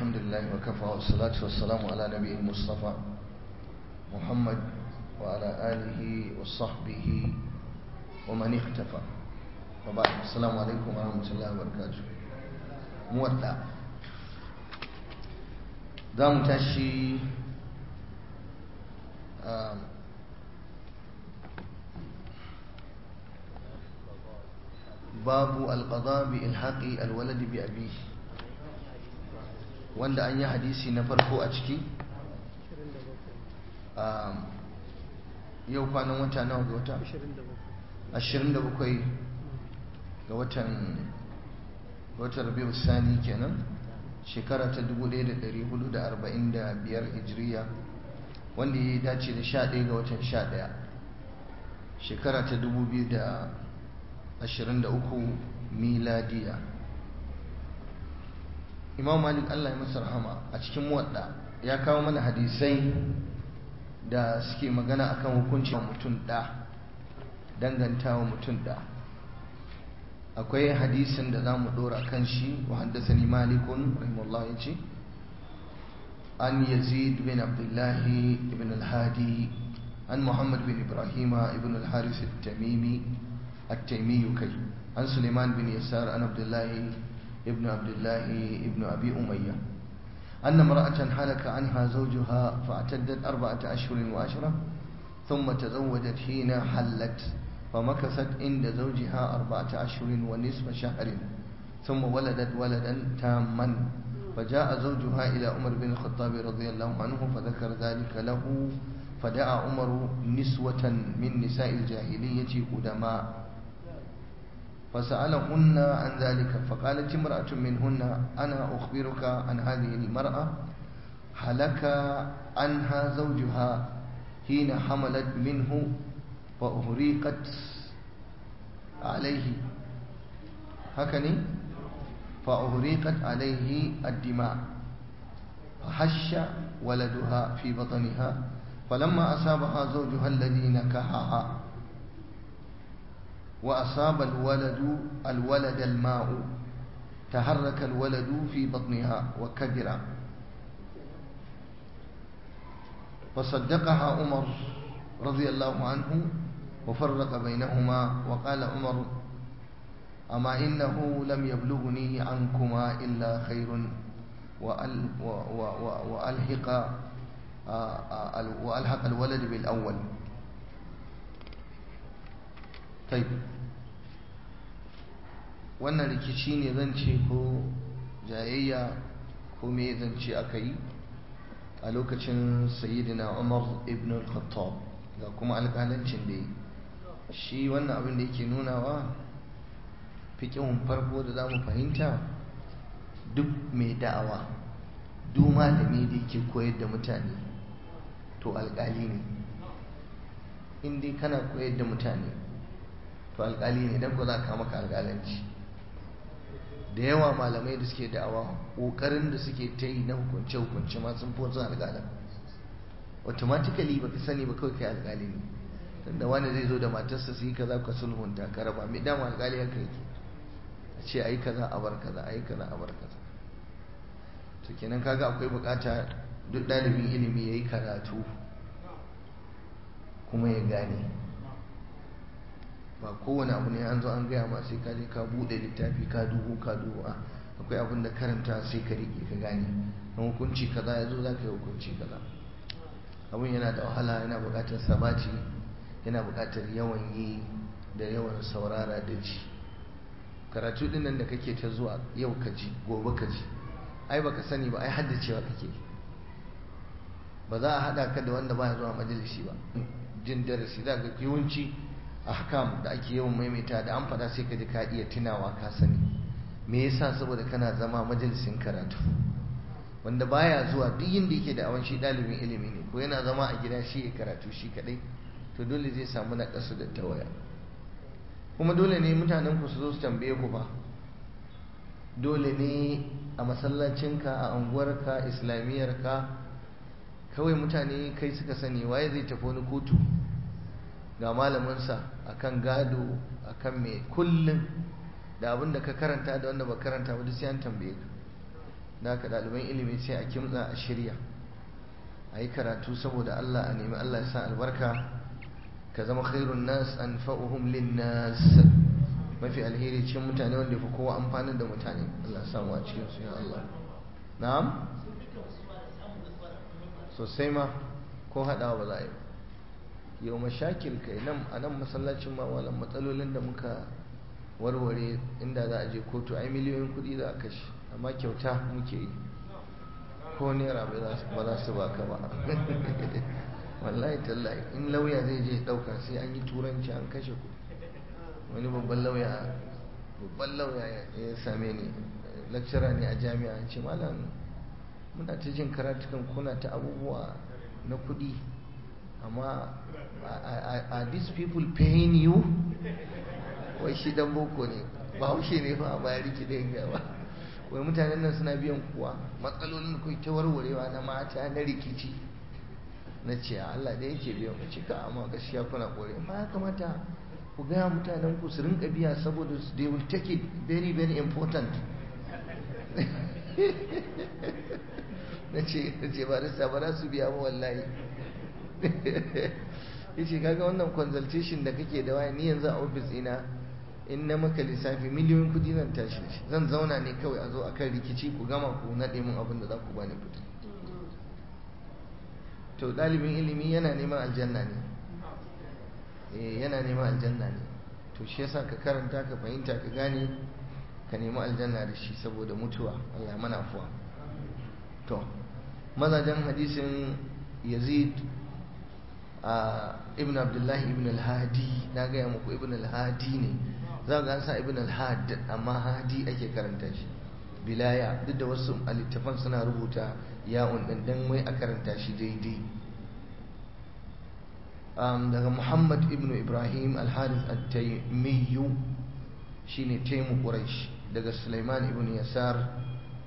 الحمد لله وكفى والصلاة والسلام على نبي المصطفى محمد وعلى آله وصحبه ومن اختفى وبعد السلام عليكم ورحمة الله وبركاته مودع دام تشي باب القضاء بإلحاق الولد بأبيه wanda an yi hadisi na farko a ciki yau kwanan wata nawa ga wata 27 ga watan watan rabiu sani kenan shekara ta 1445 hijiriya wanda ya dace da 11 ga watan 11 shekara ta 2023 miladiya imam malik allah ya masa rahama a cikin muwadda ya kawo mana hadisai da suke magana akan hukuncin mutum da dangantawa mutum da akwai hadisin da za mu dora kan shi wa haddasani malikun rahimahullah ya ce an yazid bin abdullahi ibn al-hadi an muhammad bin ibrahima ibn al-haris al-tamimi التيمي كي عن سليمان بن يسار عن عبد الله ابن عبد الله ابن أبي أمية أن امرأة حلك عنها زوجها فاعتدت أربعة أشهر وعشرة ثم تزوجت حين حلت فمكثت عند زوجها أربعة أشهر ونصف شهر ثم ولدت ولدا تاما فجاء زوجها إلى عمر بن الخطاب رضي الله عنه فذكر ذلك له فدعا عمر نسوة من نساء الجاهلية قدماء فسألهن عن ذلك فقالت امرأة منهن أنا أخبرك عن هذه المرأة هلك عنها زوجها حين حملت منه فأهريقت عليه هكذا فأهريقت عليه الدماء فحش ولدها في بطنها فلما أصابها زوجها الذي نكحها وأصاب الولد الولد الماء تحرك الولد في بطنها وكبر فصدقها عمر رضي الله عنه وفرق بينهما وقال عمر أما إنه لم يبلغني عنكما إلا خير وألحق وألحق الولد بالأول طيب wannan rikici ne zan ce ko jayayya ko me zan ce aka yi a lokacin sayyidina umar ibn al-khattab ga kuma alƙalancin da yi shi wannan abin da yake nunawa fiƙihun farko da za mu fahimta duk mai da'awa duk malami da yake koyar da mutane to alƙali ne in dai kana koyar da mutane to alƙali ne don ko za ka maka alƙalanci da yawa malamai da suke da'awa ƙoƙarin da suke ta yi na hukunce-hukunce ma sun fi wasu alƙalan automatically baka sani ba kawai kai alƙali ne tunda wani zai zo da matarsa su yi kaza ka sulhunta ka raba mai dama alƙali haka yake a ce a yi kaza a bar kaza a yi kaza a bar kaza to kenan kaga akwai bukata duk ɗalibin ilimi ya yi karatu kuma ya gane ba kowane abu ne an zo an gaya ma sai ka je ka buɗe littafi ka dubu ka dubu a akwai abin da karanta sai ka riƙe ka gane na hukunci kaza ya zo za ka yi hukunci kaza abin yana da wahala yana buƙatar sabati yana buƙatar yawan yi da yawan saurara da ji karatu ɗin nan da kake ta zuwa yau ka ji gobe ka ji ai baka sani ba ai haddacewa kake ba za a haɗa ka da wanda baya zuwa majalisi ba jin darasi za ga yawanci ahkam da ake yawan maimaita da an faɗa sai ka ji ka iya tunawa ka sani me yasa saboda kana zama majalisin karatu wanda baya zuwa duk inda yake da awan shi ɗalibin ilimi ne ko yana zama a gida shi ya karatu shi kaɗai to dole zai samu na ƙasu da tawaya kuma dole ne mutanen ku su zo su tambaye ku ba dole ne a masallacinka a unguwarka islamiyyarka kawai mutane kai suka sani waye zai tafi wani kotu ga malaminsa akan gado akan mai kullum da abin da ka karanta da wanda ba karanta ba duk sai an tambaye ka da haka ɗaliban ilimi sai a kimtsa a shirya a yi karatu saboda Allah a nemi Allah ya sa albarka ka zama khairun nas an fa'uhum lin nas mafi alheri cikin mutane wanda fi kowa amfanin da mutane Allah ya samu a cikin su ya Allah na'am sosai ma ko haɗawa ba za a yi yau mashakil kai nan a nan masallacin ma walan matsalolin da muka warware inda za a je kotu ai miliyoyin kuɗi za a kashe amma kyauta muke yi ko naira ba za su baka ba wallahi tallahi in lauya zai je ɗauka sai an yi turanci an kashe ku wani babban lauya babban lauya ya same ni lecturer ne a jami'a ce malam muna ta jin karatukan kuna ta abubuwa na kuɗi amma are these people paying you wai shi dan boko ne ba haushe ne ba ba ya riki da yin ba wai mutanen nan suna biyan kuwa matsalolin da ta warwarewa na mata na rikici na ce Allah da yake biyan mu cika amma gaskiya kuna kore ma ya kamata ku gaya mutanen ku su rinka biya saboda they will take it very very important na ce ba da ba za su biya ba wallahi yace kaga wannan consultation da kake da waya ni yanzu a office ina in na maka lissafi miliyoyin kudi zan tashi zan zauna ne kawai a zo akan rikici ku gama ku naɗe min abin da za ku bani kudi to ɗalibin ilimi yana neman aljanna ne eh yana neman aljanna ne to shi yasa ka karanta ka fahimta ka gane ka nemi aljanna da shi saboda mutuwa Allah mana afuwa to mazajen hadisin Yazid ibn abdullahi ibn al-hadi na gaya muku ibn al-hadi ne za ga sa ibn al-had amma hadi ake karanta shi bilaya duk da wasu littafan suna rubuta ya'un din dan wai a karanta shi daidai daga muhammad ibn ibrahim al-harith at-taymiyu shine taimu quraish daga sulaiman ibn yasar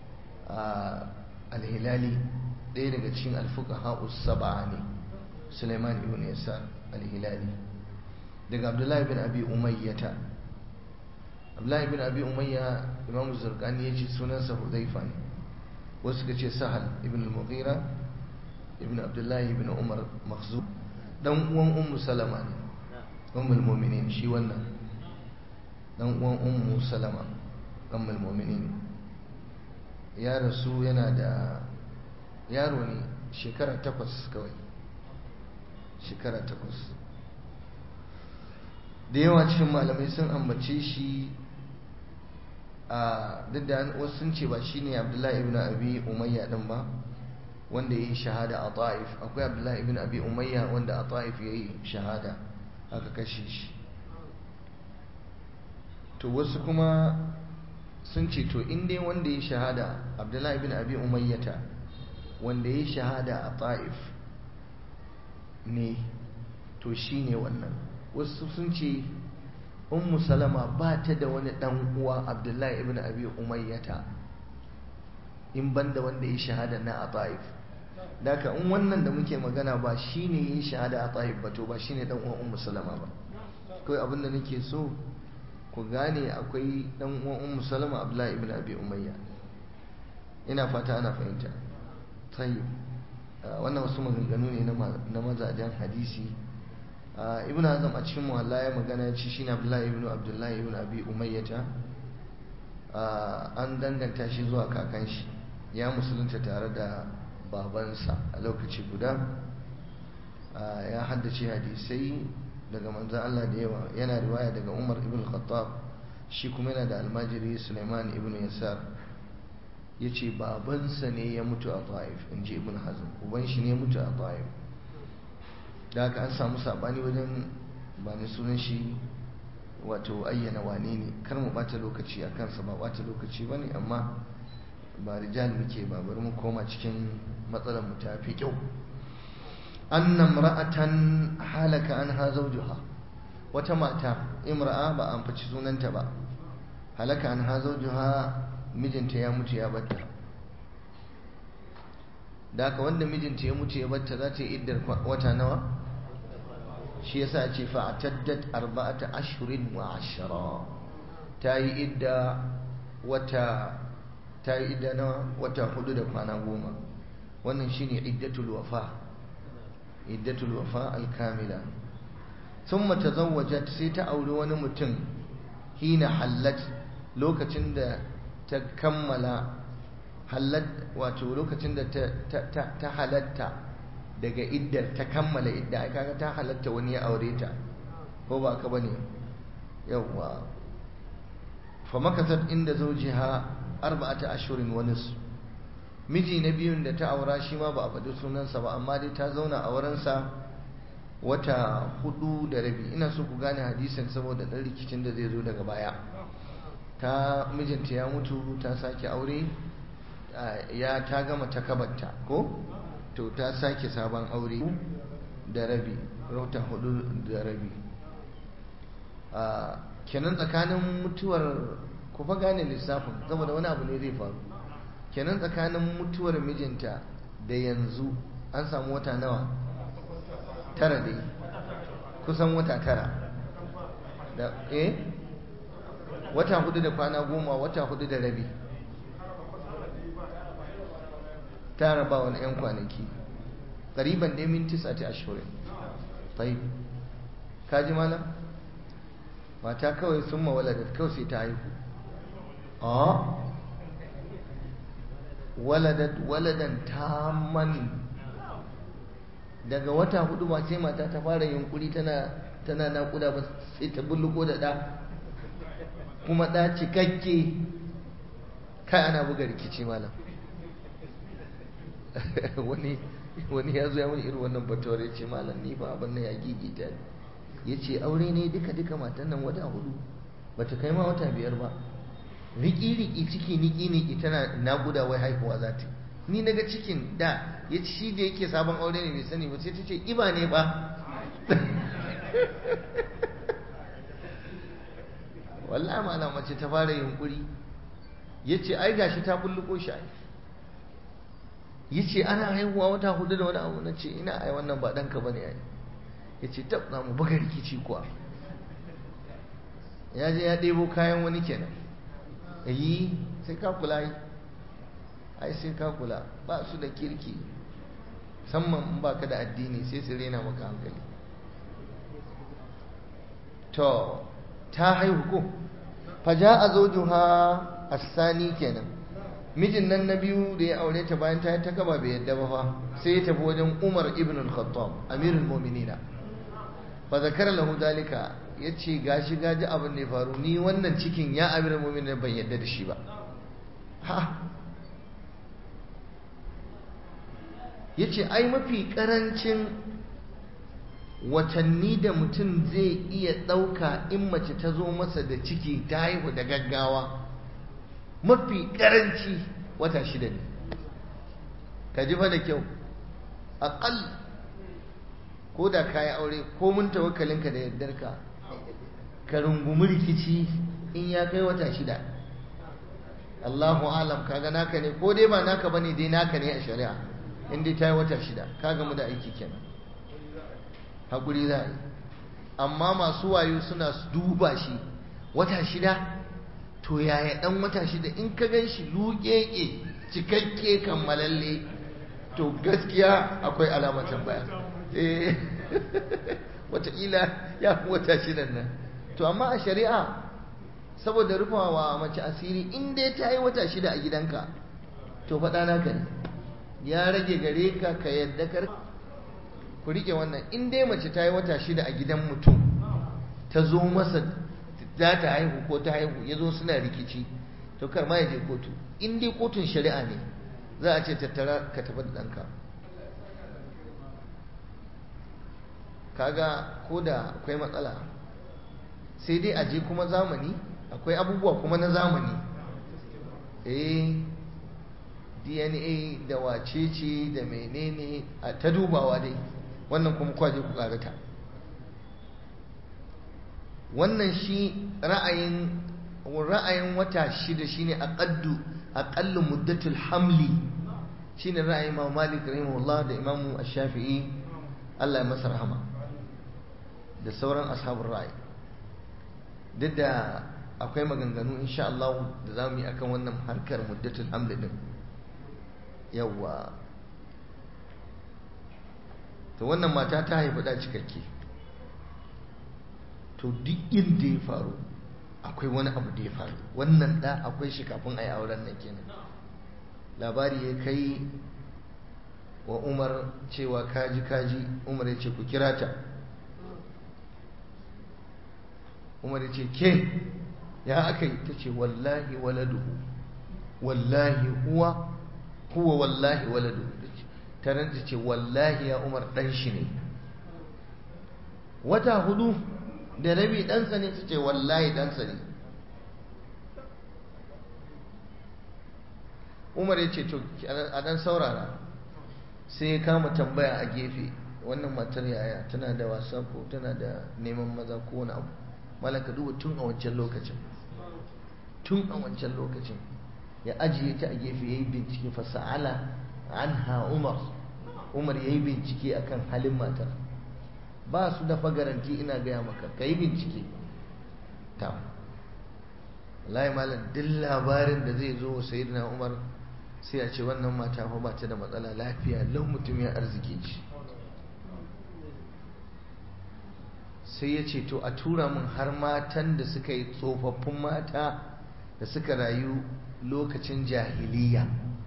al-hilali ɗaya daga cikin al-fuqaha us-sab'a ne Suleiman ibn Yasar al-Hilali daga Abdullahi bin Abi Umayyata Abdullahi bin Abi Umayya Imam Zurqani yace sunansa Hudhaifa ne wasu suka ce Sahal ibn al-Mughira ibn Abdullahi ibn Umar Makhzum dan uwan Ummu Salama ne ummul mu'minin shi wannan dan uwan Ummu Salama ummul mu'minin ya rasu yana da yaro ne shekara takwas kawai shekara takwas da yawa cikin malamai sun ambace shi a duk da wasu sun ce ba shi ne abdullahi ibn abi umayya din ba wanda ya yi shahada a ta'if akwai abdullahi ibn abi umayya wanda a ta'if ya yi shahada aka kashe shi to wasu kuma sun ce to in dai wanda ya shahada abdullahi ibn abi umayyata wanda ya shahada a ta'if ne to shi ne wannan wasu sun ce ummu salama ba ta da wani dan uwa abdullahi ibn abi umayyata in banda wanda ya shahada na a ta'if daga in wannan da muke magana ba shi ne ya shahada a ta'if ba to ba shi ne dan uwan ummu salama ba kawai abin da nake so ku gane akwai dan uwan ummu salama abdullahi ibn abi umayya ina fata ana fahimta tayyib wannan wasu maganganu ne na mazajen hadisi ibn azam a cikin muhalla ya magana ya ci shine abdullahi ibn abdullahi ibn abi umayyata an danganta shi zuwa kakan shi ya musulunta tare da babansa a lokaci guda ya haddace hadisai daga manzan Allah da yawa yana riwaya daga Umar ibn Khattab shi kuma yana da almajiri Sulaiman ibn Yasar ya ce babansa ne ya mutu a ta'if in ji ibn hazm uban shi ne ya mutu a ta'if da haka an samu sabani wajen ba ni sunan shi wato ayyana wane ne kar mu bata lokaci a kansa ba bata lokaci ba ne amma ba rijal muke ba bari mu koma cikin matsalar mu ta fi kyau anna imra'atan halaka anha zawjuha wata mata imra'a ba an faci sunanta ba halaka anha zawjuha mijinta ya mutu ya batta da haka wanda mijinta ya mutu ya batta za ta yi iddar wata nawa shi yasa ce fa'taddat arba'ata ashhurin wa ashra ta yi idda wata ta yi idda na wata hudu da kwana goma wannan shine iddatul wafa iddatul wafa alkamila thumma tazawwajat sai ta auri wani mutum hina hallat lokacin da ta kammala hallat wato lokacin da ta halatta daga iddar ta kammala idda ai kaga ta halatta wani ya aure ta ko ba ka bane yawwa fa makasat inda zawjiha arba'ata ashhurin wa nisf miji na biyun da ta aura shi ma ba a faɗi sunansa ba amma dai ta zauna a wurinsa wata hudu da rabi ina so ku gane hadisin saboda ɗan rikicin da zai zo daga baya ta mijinta ya mutu ta sake aure ya ta gama takabarta ko to ta sake sabon aure da rabi wata hudu da rabi kenan tsakanin mutuwar ku fa gane lissafin saboda wani abu ne zai faru kenan tsakanin mutuwar mijinta da yanzu an samu wata nawa tara dai kusan wata tara da eh wata hudu da kwana goma wata hudu da rabi tara ba wani 'yan kwanaki ƙariban dai min tisa ta ashirin tayi kaji malam mata kawai sun mawalada kawai sai ta haihu a waladat waladan tamman daga wata hudu ba sai mata ta fara yunkuri tana tana naƙuda ba sai ta bulluko da ɗa kuma ɗa cikakke kai ana buga rikici malam wani wani ya zo ya wani irin wannan batuwar ya ce malam ni ba abin nan ya gigita ne ya ce aure ne duka duka matan nan wata hudu bata kai ma wata biyar ba riki-riki ciki niki-niki tana naguda wai haihuwa za ta ni naga cikin da ya ci shi da yake sabon aure ne bai sani ba sai ta ce iba ne ba wallahi ma'ana mace ta fara yunkuri ya ce ai gashi ta bulluko shi ai ya ce ana haihuwa wata hudu da wani abu na ce ina ai wannan ba ɗanka ba ne ai ya ce tab za mu buga rikici kuwa ya je ya ɗebo kayan wani kenan yi sai ka kula yi ai sai ka kula ba su da kirki musamman in ba ka da addini sai su rena maka hankali to ta haihu ko faja a zojuha asani kenan mijin nan na biyu da ya aure ta bayan ta yi ta gaba bai yadda ba fa sai ya tafi wajen umar ibn al-khattab amirul mu'minina fa zakara lahu dalika yace gashi gaji abin da ya faru ni wannan cikin ya amirul mu'minina ban yadda da shi ba ha yace ai mafi karancin watanni da mutum zai iya ɗauka in mace ta zo masa da ciki ta haihu da gaggawa mafi karanci wata shida ne ka ji fa da kyau aƙal ko da ka yi aure ko mun tawakkalinka da yardarka ka rungumi rikici in ya kai wata shida Allahu alam kaga naka ne ko dai ba naka bane dai naka ne a shari'a in dai ta yi wata shida ka gamu da aiki kenan hakuri za a yi amma masu wayo suna duba shi wata shida to yaya dan wata shida in ka gan shi luƙeƙe cikakke kammalalle to gaskiya akwai alamacin baya eh wataƙila ya fi wata shidan nan to amma a shari'a saboda rufawa mace asiri in dai ta yi wata shida a gidanka to faɗa naka ne ya rage gare ka ka yadda kar ku riƙe wannan in dai mace ta yi wata shida a gidan mutum ta zo masa za ta haihu ko ta haihu ya zo suna rikici to kar ma ya je kotu in dai kotun shari'a ne za a ce tattara ka tafi da ɗanka kaga ko da akwai matsala sai dai a je kuma zamani akwai abubuwa kuma na zamani eh dna da wacece da menene a ta dubawa dai wannan kuma kwaje ku karata wannan shi ra'ayin ra'ayin wata shida shine aqaddu aqallu muddatul hamli shine ra'ayin Imam Malik rahimahullah da Imam Ash-Shafi'i Allah ya masa rahama da sauran ashabul ra'ayi duk da akwai maganganu insha Allah da za mu yi akan wannan harkar muddatul hamd din yawa to wannan mata ta haifi da cikakke to duk inda ya faru akwai wani abu da ya faru wannan da akwai shi kafin a yi auren nan kenan labari ya kai wa umar cewa kaji kaji umar ya ce ku kira ta umar ya ce ke ya aka yi ta ce wallahi waladuhu wallahi huwa huwa wallahi waladuhu ta ranta ce wallahi ya umar dan shi ne wata hudu da rabi ɗansa ne ta ce wallahi ɗansa ne umar ya ce to a ɗan saurara sai ya kama tambaya a gefe wannan matar yaya tana da wasa ko tana da neman maza ko wani abu malaka duba tun a wancan lokacin tun a wancan lokacin ya ajiye ta a gefe ya yi bincike fasa'ala an ha umar umar ya yi bincike akan halin matar ba su da fagaranti ina gaya maka ka yi bincike ta wallahi malam duk labarin da zai zo sai na umar sai a ce wannan mata fa ba ta da matsala lafiya lau mutum ya arziki ce sai ya ce to a tura min har matan da suka yi tsofaffin mata da suka rayu lokacin jahiliya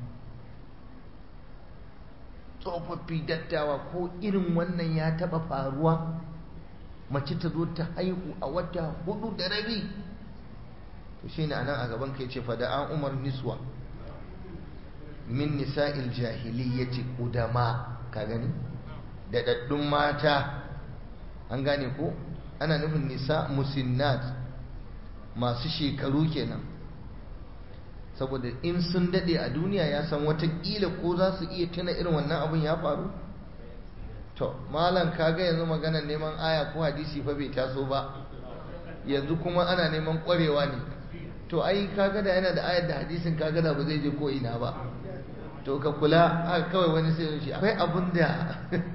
tsofaffi dattawa ko irin wannan ya taba faruwa mace ta zo ta haihu a wata hudu da rabi to shi ne anan a gaban kai ce fada an umar niswa min nisa'il jahiliyyati qudama ka gani da daddun mata an gane ko ana nufin nisa musinnat masu shekaru kenan saboda in sun dade a duniya ya san watakila ko za su iya tuna irin wannan abin ya faru to malam kaga yanzu maganar neman aya ko hadisi fa bai taso ba yanzu kuma ana neman kwarewa ne to ai kaga da yana da ayar da hadisin kaga da ba zai je ko ina ba to ka kula haka kawai wani sai shi akwai abin da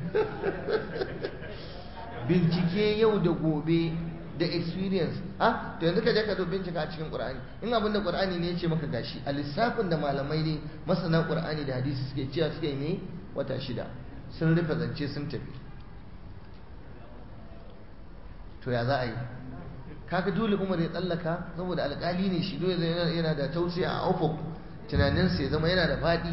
bincike yau da gobe da experience ah to yanzu ka je ka zo bincika a cikin qur'ani in abin da qur'ani ne ya ce maka gashi a lissafin da malamai ne masana qur'ani da hadisi suke cewa suke ne wata shida sun rufe zance sun tafi to ya za a yi kaga dole umar ya tsallaka saboda alkali ne shi dole yana da tausiya a ufuk tunaninsa ya zama yana da faɗi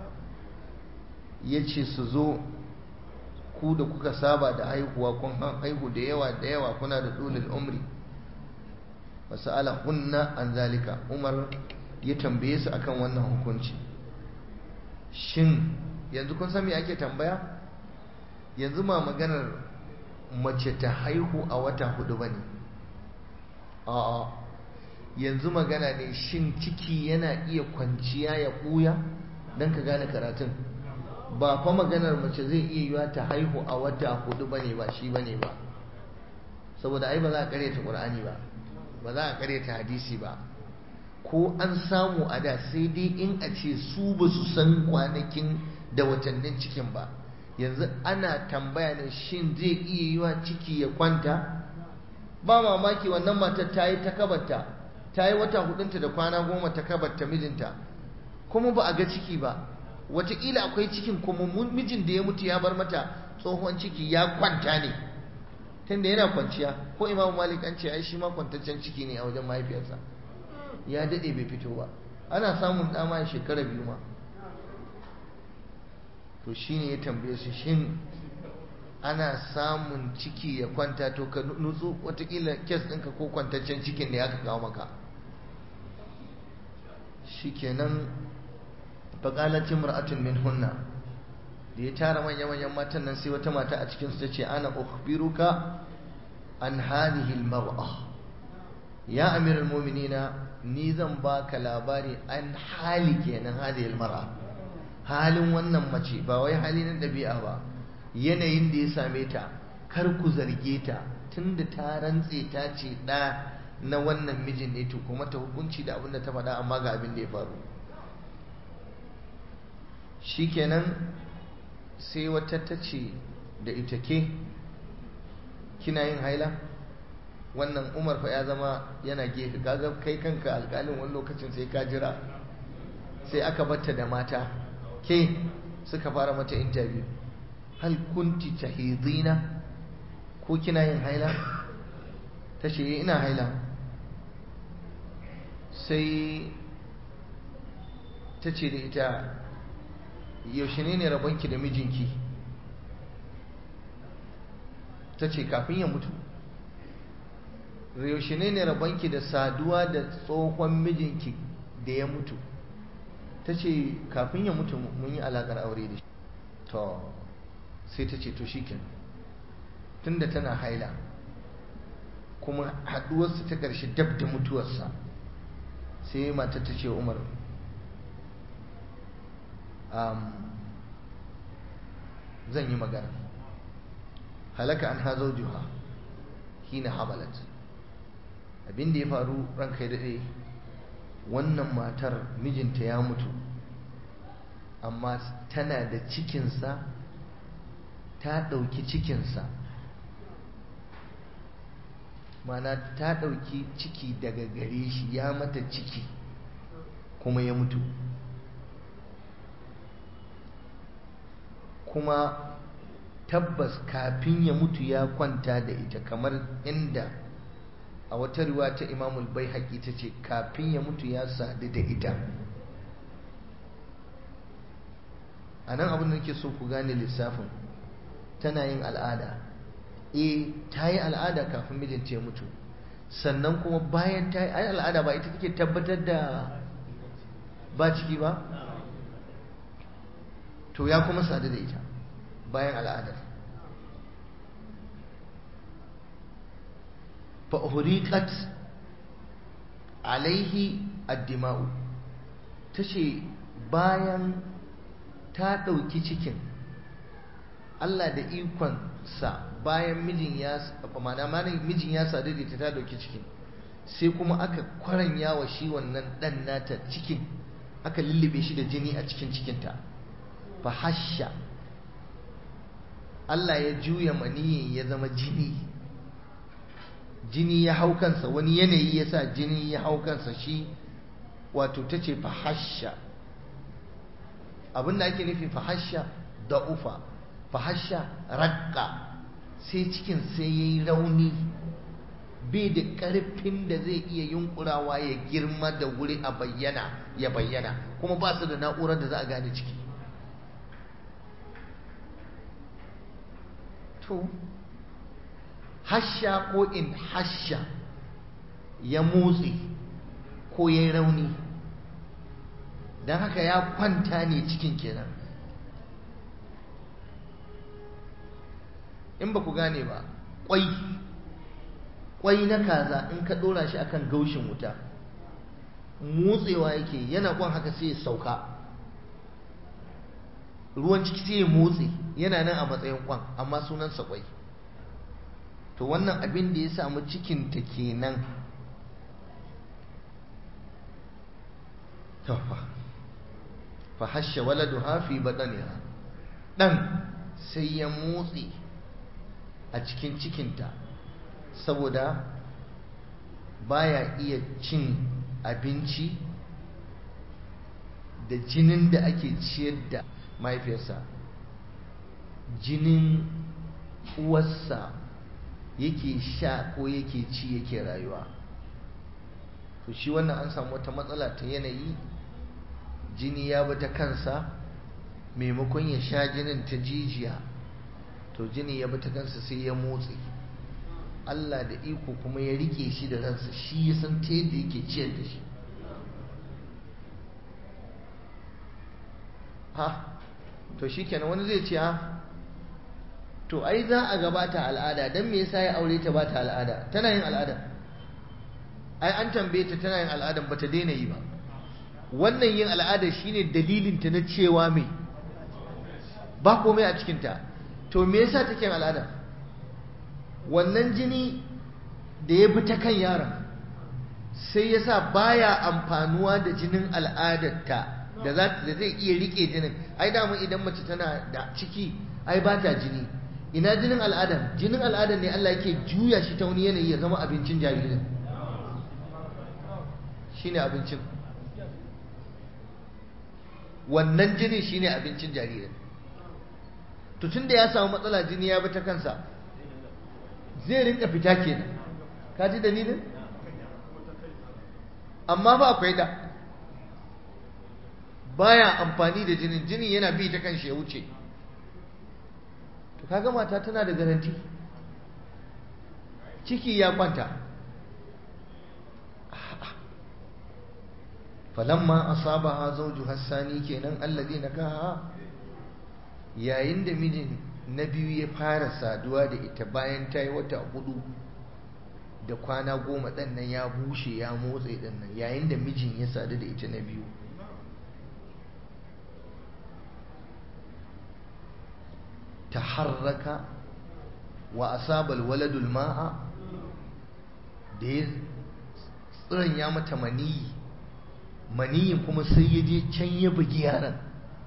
ya ce su zo ku da kuka saba da haihuwa kun haihu da yawa da yawa kuna da dulul umri wasu ala hunna an zalika umar ya tambaye su akan wannan hukunci shin yanzu kun san me ake tambaya yanzu ma maganar mace ta haihu a wata hudu ba ne a'a yanzu magana ne shin ciki yana iya kwanciya ya ɓuya don ka gane karatun ba fa maganar mace zai iya yiwa ta haihu a wata hudu bane ba shi bane ba saboda ai ba za a karyata qur'ani ba ba za a karyata hadisi ba ko an samu a da sai dai in a ce su ba su san kwanakin da watannin cikin ba yanzu ana tambaya ne shin zai iya yiwa ciki ya kwanta ba mamaki wannan matar ta yi ta kabarta ta yi wata hudunta da kwana goma ta kabarta mijinta kuma ba a ga ciki ba wataƙila akwai cikin kuma mijin da ya mutu ya bar mata tsohon ciki ya kwanta ne tunda yana kwanciya ko imamu malik an ce ai shi ma kwantaccen ciki ne a wajen mahaifiyarsa ya daɗe bai fito ba ana samun dama shekara biyu ma to shine ya tambaye su shin ana samun ciki ya kwanta to ka nutsu watakila kes ɗinka ko kwantaccen cikin da ya ka kawo maka shikenan faƙalat imra'atun min hunna da ya tara manya-manyan matan nan sai wata mata a cikin su tace ana ukhbiruka an hadhihi almar'a ya amiral mu'minina ni zan baka labari an hali kenan hadhihi almar'a halin wannan mace ba wai hali na dabi'a ba yanayin da ya same ta kar ku zarge ta tunda ta rantse ta ce da na wannan mijin ne to kuma ta hukunci da abin da ta faɗa amma ga abin da ya faru shikenan sai wata ta ce da ita ke kina yin haila wannan umar fa ya zama yana gefe kaga kai kanka alƙalin wani lokacin sai ka jira sai aka batta da mata ke suka fara mata interview hal kunti tahidina ko kina yin haila ta ce ina haila sai ta ce da ita yaushe ne ne rabonki da mijinki ta ce kafin ya mutu yaushe ne ne rabonki da saduwa da tsohon mijinki da ya mutu ta ce kafin ya mutu mun yi alaƙar aure da shi to sai ta ce to shi tunda tana haila kuma haɗuwarsa ta ƙarshe dab da mutuwarsa sai mata ta ce umar zan yi magana halaka an hazo juha hina hamalat abin da ya faru ranka ya daɗe wannan matar mijinta ya mutu amma tana da cikinsa ta ɗauki cikinsa mana ta ɗauki ciki daga gare shi ya mata ciki kuma ya mutu kuma tabbas kafin ya mutu ya kwanta da ita kamar inda a wata riwa ta imamul bai haƙi ta ce kafin ya mutu ya sadu da ita a nan abin da nake so ku gane lissafin tana yin al'ada e ta yi al'ada kafin mijinta ya mutu sannan kuma bayan ta yi al'ada ba ita take tabbatar da ba ciki ba to ya kuma sadu da ita bayan al'adar fa'uriƙat alaihi addima'u ta ce bayan ta ɗauki cikin Allah da ikonsa bayan mijin ya mana mijin ya sadu da ita ta ɗauki cikin sai kuma aka kwaranya wa shi wannan ɗan nata cikin aka lullube shi da jini a cikin cikinta fahasha Allah ya juya maniyin ya zama jini jini ya hau kansa wani yanayi ya sa jini ya hau kansa shi wato ta ce fahasha abinda ake nufi fahasha da ufa fahasha rakka sai cikin sai ya yi rauni bai da ƙarfin da zai iya yunkurawa ya girma da wuri a bayyana ya bayyana kuma ba su da na'urar da za a gane ciki to hasha ko in hasha ya motsi ko ya yi rauni don haka ya kwanta ne cikin kenan in ba ku gane ba kwai kwai na kaza in ka dora shi akan gaushin wuta motsewa yake yana kwan haka sai ya sauka ruwan ciki sai ya motsi yana nan a matsayin kwan amma sunansa kwai to wannan abin da ya samu cikinta kenan fa hasha waladuha fi badaniha dan sai ya motsi a cikin cikinta saboda baya iya cin abinci da jinin da ake ciyar da mahaifiyarsa jinin uwarsa yake sha ko yake ci yake rayuwa to shi wannan an samu wata matsala ta yanayi jini ya bi ta kansa maimakon ya sha jinin ta jijiya to jini ya bi ta kansa sai ya motsi Allah da iko kuma ya rike shi da ransa shi ya san ta yadda yake ciyar da shi ha to shi kenan wani zai ce ha to ai za a gabata al'ada don me yasa ya aure ta ba ta al'ada tana yin al'ada ai an tambaye ta tana yin al'ada ba ta daina yi ba wannan yin al'ada shine dalilinta na cewa me ba komai a cikinta to me yasa take yin al'ada wannan jini da ya bi ta kan yaron sai yasa baya amfanuwa da jinin al'adarta da za da zai iya rike jinin ai da idan mace tana da ciki ai ba ta jini ina jinin al'ada jinin al'ada ne Allah yake juya shi ta wani yanayi ya zama abincin jaririn shine abincin wannan jini shine abincin jaririn to tunda ya samu matsala jini ya bi ta kansa zai rinka fita kenan ka ji dalilin amma ba akwai da baya amfani da jinin jinin yana bi ta kanshi ya wuce to kaga mata tana da garanti ciki ya kwanta falamma asabaha zawjuha sani kenan alladhi nakaha yayin da mijin na biyu ya fara saduwa da ita bayan ta yi wata hudu da kwana goma ɗan nan ya bushe ya motsa ɗan nan yayin da mijin ya sadu da ita na biyu ta harraka wa asabal waladul ma'a da ya tsiran ya mata maniyi maniyin kuma sai ya je can ya bugi yaran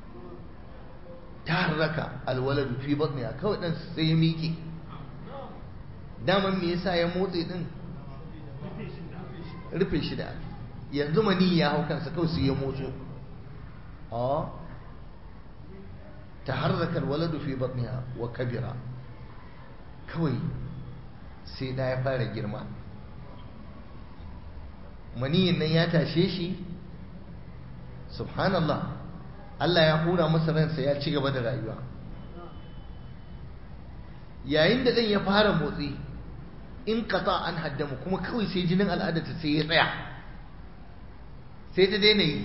ta harraka alwaladu fi batniya kawai ɗan sai ya miƙe daman me yasa ya motsi din rufe shi da yanzu mani ya hau kansa kawai sai ya motso a ta harraka waladu fi batniha wa kabira kawai sai da ya fara girma maniyin nan ya tashe shi subhanallah Allah ya hura masa ransa ya ci gaba da rayuwa yayin da ɗan ya fara motsi in kata an haddamu kuma kawai sai jinin al'adarta sai ya tsaya sai ta daina yi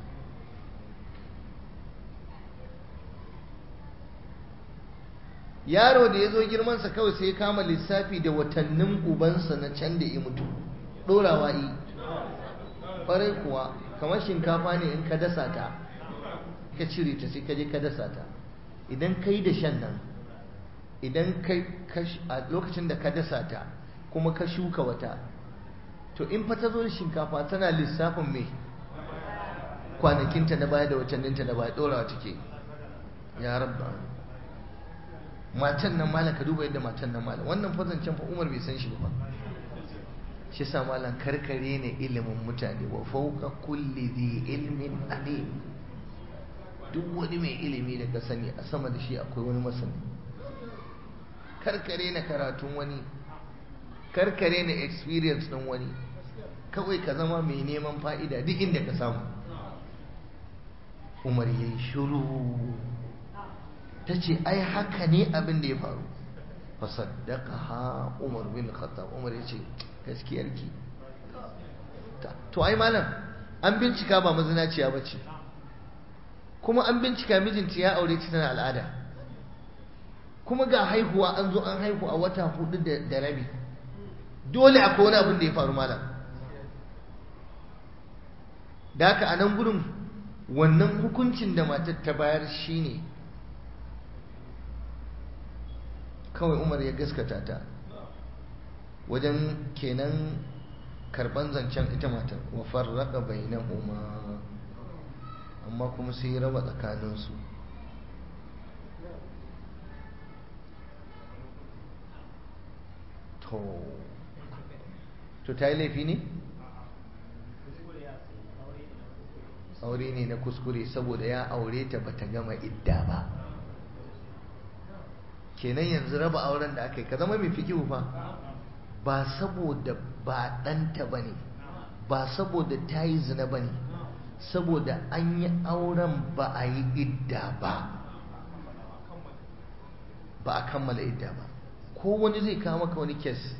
yaro da ya zo girmansa kawai sai ya kama lissafi da watannin ubansa na can da ya mutu ɗorawa yi ƙwarai kuwa kamar shinkafa ne in ka dasa ta ka cire ta sai ka je ka dasa ta idan ka yi da shan nan idan kai a lokacin da ka dasa ta kuma ka shuka wata to in fa ta zo da shinkafa tana lissafin mai kwanakinta na baya da watanninta na baya ɗorawa take ya rabba matan nan malam ka duba yadda matan nan malam wannan fazancen fa umar bai san shi ba shi sa malam karkare ne ilimin mutane wa fauka kulli dhi ilmin alim duk wani mai ilimi da ka sani a sama da shi akwai wani masani karkare na karatun wani karkare na experience ɗin wani kawai ka zama mai neman fa'ida duk inda ka samu umar ya yi shuru ta ce ai haka ne abin da ya faru fasaddaka ha umar bin khattab umar ya ce gaskiyarki to ai malam an bincika ba mazinaciya ba ce kuma an bincika mijinta ya aure ta tana al'ada kuma ga haihuwa an zo an haihu a wata hudu da rabi dole akwai wani abin da ya faru malam da haka a nan gudun wannan hukuncin da matar ta bayar shine kawai umar ya gaskata ta wajen kenan karban zancen ita matar wa farraka bainahuma amma kuma sai raba tsakaninsu to to ta yi laifi ne? aure ne na kuskure saboda ya aure ta bata gama idda ba kenan yanzu raba auren da aka yi ka zama mai fikihu fa ba saboda ba ɗanta ba ne ba saboda ta yi zina ba ne saboda an yi auren ba a yi idda ba ba a kammala idda ba ko wani zai kawo maka wani kes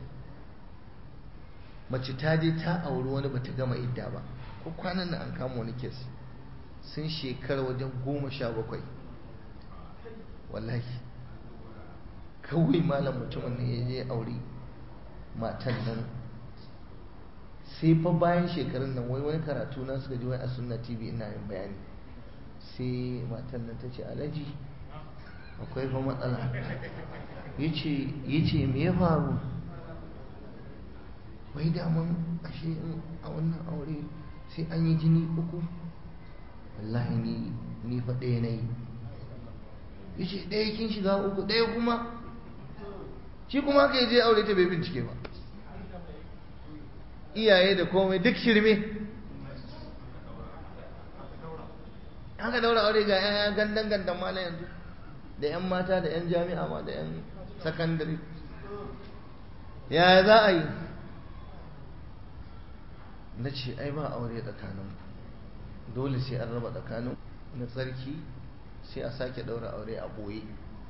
mace ta je ta auri wani bata gama idda ba ko kwanan nan an kama wani kes sun shekara wajen goma sha bakwai wallahi kawai malam mutumin ne ya je aure matan nan sai fa bayan shekarun nan wai wani karatu na suka ji wai a sunna tv ina yin bayani sai matan nan ta ce alaji akwai fa matsala ya ce me ya faru wai daman ashe a wannan aure sai an yi jini uku wallahi ni ni fa ɗaya na yi ya ce ɗaya kin shiga uku ɗaya kuma shi kuma haka je aure ta bai bincike ba iyaye da komai duk shirme haka daura aure ga yan gandan gandan mala yanzu da yan mata da yan jami'a ma da yan sakandare ya za a yi na ce ai ba aure tsakanin dole sai an raba tsakanin na tsarki sai a sake daura aure a boye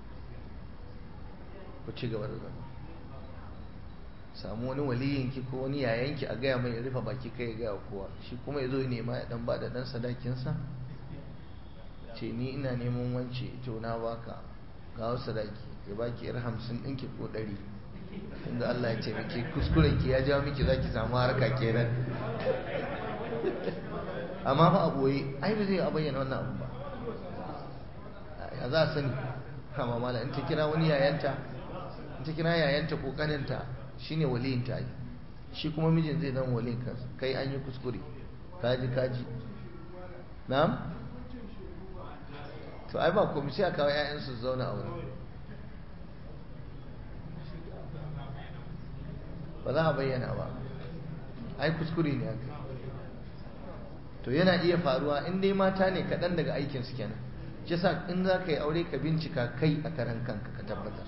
ku ci gaba da zama samu wani waliyinki ko wani yayanki a gaya mai rufe baki kai ya gaya kowa shi kuma ya zo ya nema ya dan bada dan sadakinsa ce ni ina neman wance to na baka ga wasu sadaki ya baki yar hamsin ɗinki ko ɗari inda Allah ya ce miki kuskuren ki ya jawo miki zaki samu harka kenan amma fa a boye ai ba zai a bayyana wannan abu ba ya za a sani kama mala in ta kira wani yayanta in ta kira yayanta ko kaninta shine waliyin ta shi kuma mijin zai zama waliyin kansa kai an yi kuskure kaji kaji na'am to ai ba komai sai a kawo ƴaƴansu su zauna a wurin ba za a bayyana ba ai kuskure ne haka to yana iya faruwa in dai mata ne kaɗan daga aikinsu kenan shi sa in za ka yi aure ka bincika kai a karan kanka ka tabbatar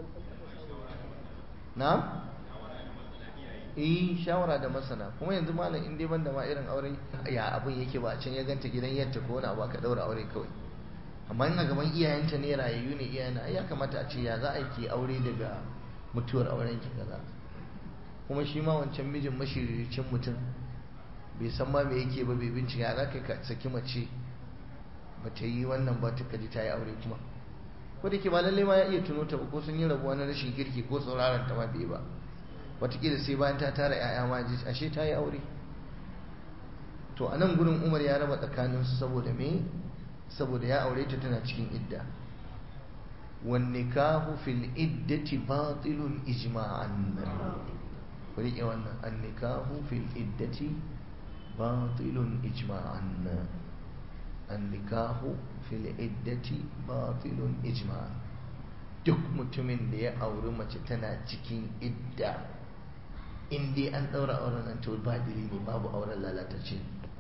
na? eh shawara da masana kuma yanzu malam in dai ban da ma irin aure ya abin yake ba can ya ganta gidan yadda ko wani abu ka daura aure kawai amma in a gaban iyayenta ne rayayyu ne iyayena ya kamata a ce ya za a yi aure daga mutuwar auren ki kaza kuma shi ma wancan mijin mashiriricin mutum bai san ma me yake ba bai bincika za ka saki mace ba ta yi wannan ba ta kaji ta yi aure kuma ko da ke ba lallai ma ya iya tuno ta ba ko sun yi rabuwa na rashin kirki ko sauraron ta ma bai ba wataƙila sai bayan ta tara 'ya'ya ma ji ashe ta yi aure to a nan gurin umar ya raba tsakaninsu saboda me saboda ya aure ta tana cikin idda والنكاح في العدة باطل إجماعا وريق وانا النكاح في العدة باطل إجماعا النكاح في العدة باطل إجماعا duk mutumin da ya auri mace tana cikin idda in dai an ɗaura auren nan to ba ne babu auren lalatacce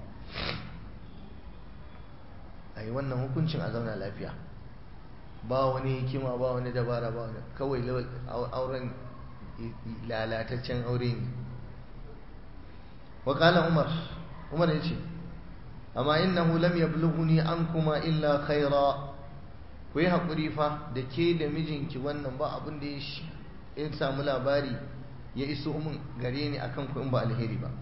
a yi wannan hukuncin a zauna lafiya ba wani hikima ba wani dabara ba wani kawai auren lalataccen aure ne wakala umar umar ya ce amma innahu lam yablughuni ankuma illa khaira ku yi haƙuri fa da ke da mijinki wannan ba abin da ya samu labari ya iso min gare ni akan ku in ba alheri ba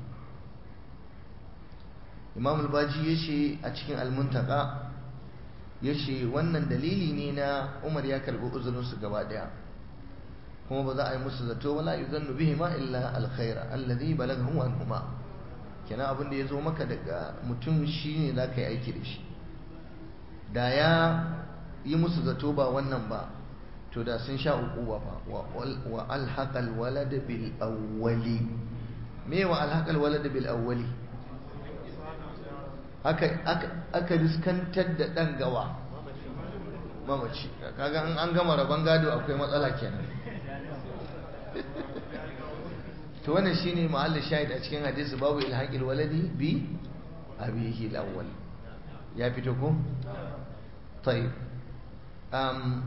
imam al-baji ya ce a cikin almuntaka ya ce wannan dalili ne na umar ya karbi uzurinsu gaba daya kuma ba za a yi musu zato wala yuzannu bihi ma illa alkhaira alladhi balaghahu anhuma kenan abin da ya zo maka daga mutum shine za ka yi aiki da shi da ya yi musu zato ba wannan ba to da sun sha uquba fa wa alhaqal walad bil awwali me wa alhaqal walad bil awwali aka riskantar da ɗan gawa mamaci kaga an gama rabon gado akwai matsala kenan to wannan shine mahallin shahid a cikin hadisi babu ilhaqil waladi bi abihi al-awwal ya fito ko tayyib um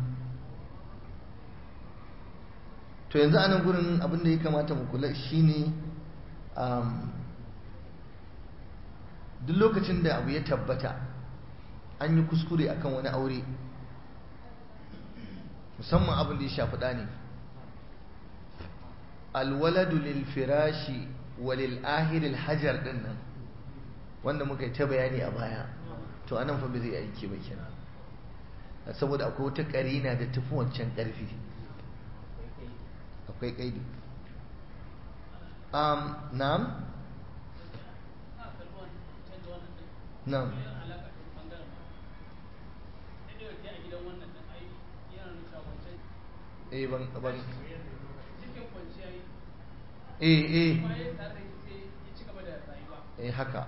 to yanzu anan gurin abin da ya kamata mu kula shine um duk lokacin da abu ya tabbata an yi kuskure akan wani aure musamman abin da ya shafi ɗani alwaladu lil firashi walil ahiril hajar ɗin nan wanda muka yi ta bayani a baya to anan fa zai aiki ba kenan saboda akwai wata ƙarina da tafi wancan ƙarfi akwai ƙaidi na'am Na'am. Eh ban ban Eh eh. Eh haka.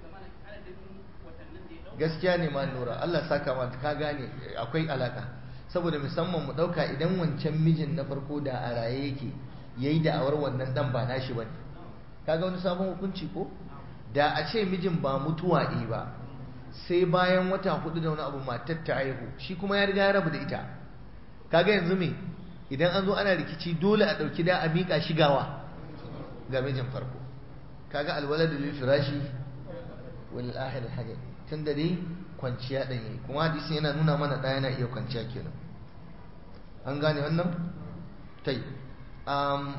Gaskiya ne ma Nura Allah saka ma ka gane akwai alaka saboda musamman mu ɗauka idan wancan mijin na farko da a raye yake ya yi da'awar wannan ɗan ba nashi ba ne kaga wani sabon hukunci ko da a ce mijin ba mutuwa ɗi ba sai bayan wata hudu da wani abu matar ta haihu shi kuma ya riga ya rabu da ita kaga yanzu me idan an zo ana rikici dole a ɗauki da a miƙa shigawa ga mijin farko kaga alwaladu lil firashi wal ahir hajj tun da dai kwanciya ɗan yi kuma hadisi yana nuna mana ɗaya yana iya kwanciya kenan an gane wannan tai um,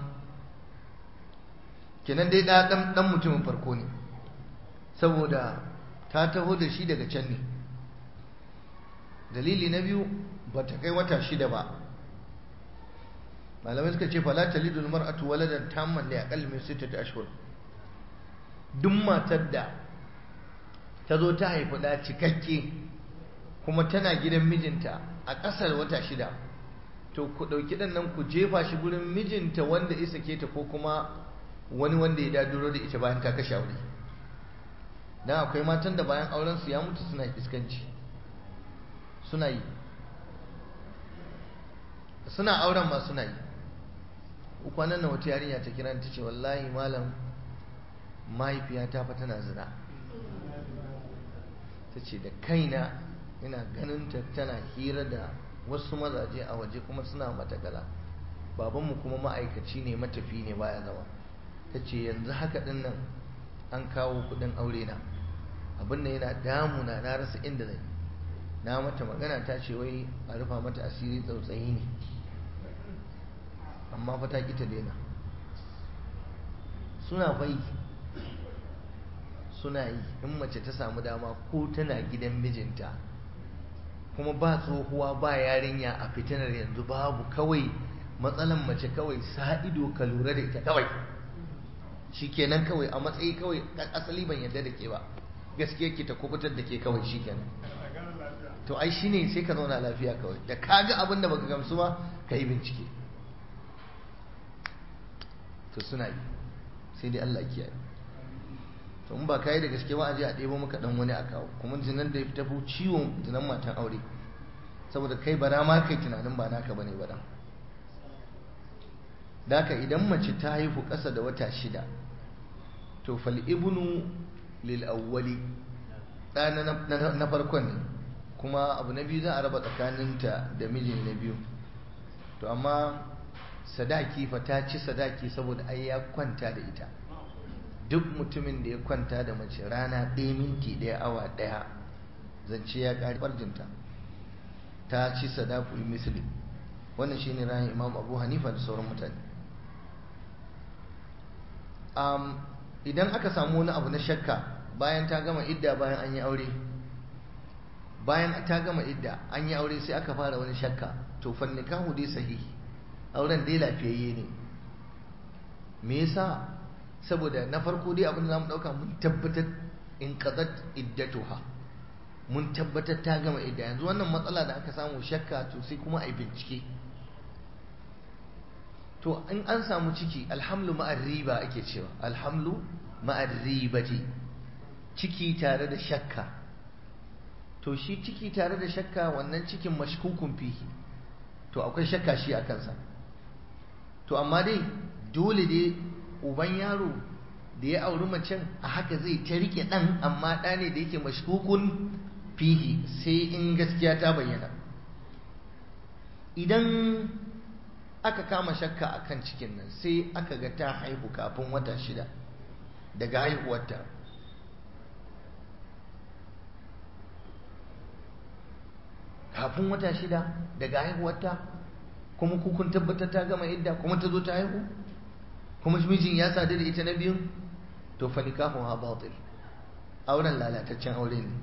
kenan dai ɗan ɗan mutumin farko ne saboda ta taho da shi daga can ne dalili na biyu ba ta kai wata shida ba malamai suka ce fala talidul mar'atu waladan tamman li aqall min sittati ashhur duk matar da ta zo ta haifi da cikakke kuma tana gidan mijinta a ƙasar wata shida to ku ɗauki ɗan nan ku jefa shi gurin mijinta wanda isa ke ta ko kuma wani wanda ya daduro da ita bayan ta kashe aure dan akwai matan da bayan auren su ya mutu suna iskanci suna yi suna auren ma suna yi kwanan nan wata yarinya ta kira ta ce wallahi malam mahaifiyata fa tana zina ta ce da kaina ina ganin ta tana hira da wasu mazaje a waje kuma suna matakala babanmu kuma ma'aikaci ne matafi ne baya zama ta ce yanzu haka din nan an kawo kudin aure na abin da yana damuna na rasa inda zai na mata magana ta ce wai a rufa mata asiri tsautsayi ne amma fa ta ki ta daina suna fai suna yi in mace ta samu dama ko tana gidan mijinta kuma ba tsohuwa ba yarinya a fitinar yanzu babu kawai matsalan mace kawai sa ido ka lura da ita kawai shikenan kawai a matsayi kawai asali ban yadda da ke ba gaskiya ke ta kubutar da ke kawai shikenan to ai shine sai ka zauna lafiya kawai da kaga abin da baka gamsu ba ka yi bincike to suna yi sai dai Allah kiyaye to in ba kai da gaske ba a je a ɗebo maka dan wani a kawo kuma zinan da ya fi tafi ciwon zinan matan aure saboda kai bara ma kai tunanin ba naka bane ba dan daka idan mace ta haihu ƙasa da wata shida to fal ibnu lil awwali ɗana na farkon ne kuma abu na biyu za a raba tsakaninta da mijin na biyu to amma sadaki fa ta ci sadaki saboda ai ya kwanta da ita duk mutumin da ya kwanta da mace rana ɗaya minti ɗaya awa ɗaya zance ya ƙari farjinta ta ci sadaku misli wannan shine rayin imam abu hanifa da sauran mutane idan aka samu wani abu na shakka bayan ta gama idda bayan an yi aure bayan ta gama idda an yi aure sai aka fara wani shakka to fannikahu dai sahihi auren dai lafiyayye ne me yasa saboda na farko dai abin da zamu dauka mun tabbatar in qadat iddatuha mun tabbatar ta gama idda yanzu wannan matsala da aka samu shakka to sai kuma ai bincike to in an samu ciki alhamlu ma'ar riba ake cewa alhamlu ma'ar ribati ciki tare da shakka to shi ciki tare da shakka wannan cikin mashkukun fihi to akwai shakka shi a kansa to amma dai dole dai uban yaro da ya auri macen a haka zai ta rike ɗan amma ɗa ne da yake mashkukun fihi sai in gaskiya ta bayyana idan aka kama shakka a kan cikin nan sai aka ga ta haihu kafin wata shida daga haihuwarta kafin wata shida daga haihuwarta kuma kun tabbatar ta gama idda kuma ta zo ta haihu kuma mijin ya sadu da ita na biyun to fa nikahu ha batil auren lalataccen aure ne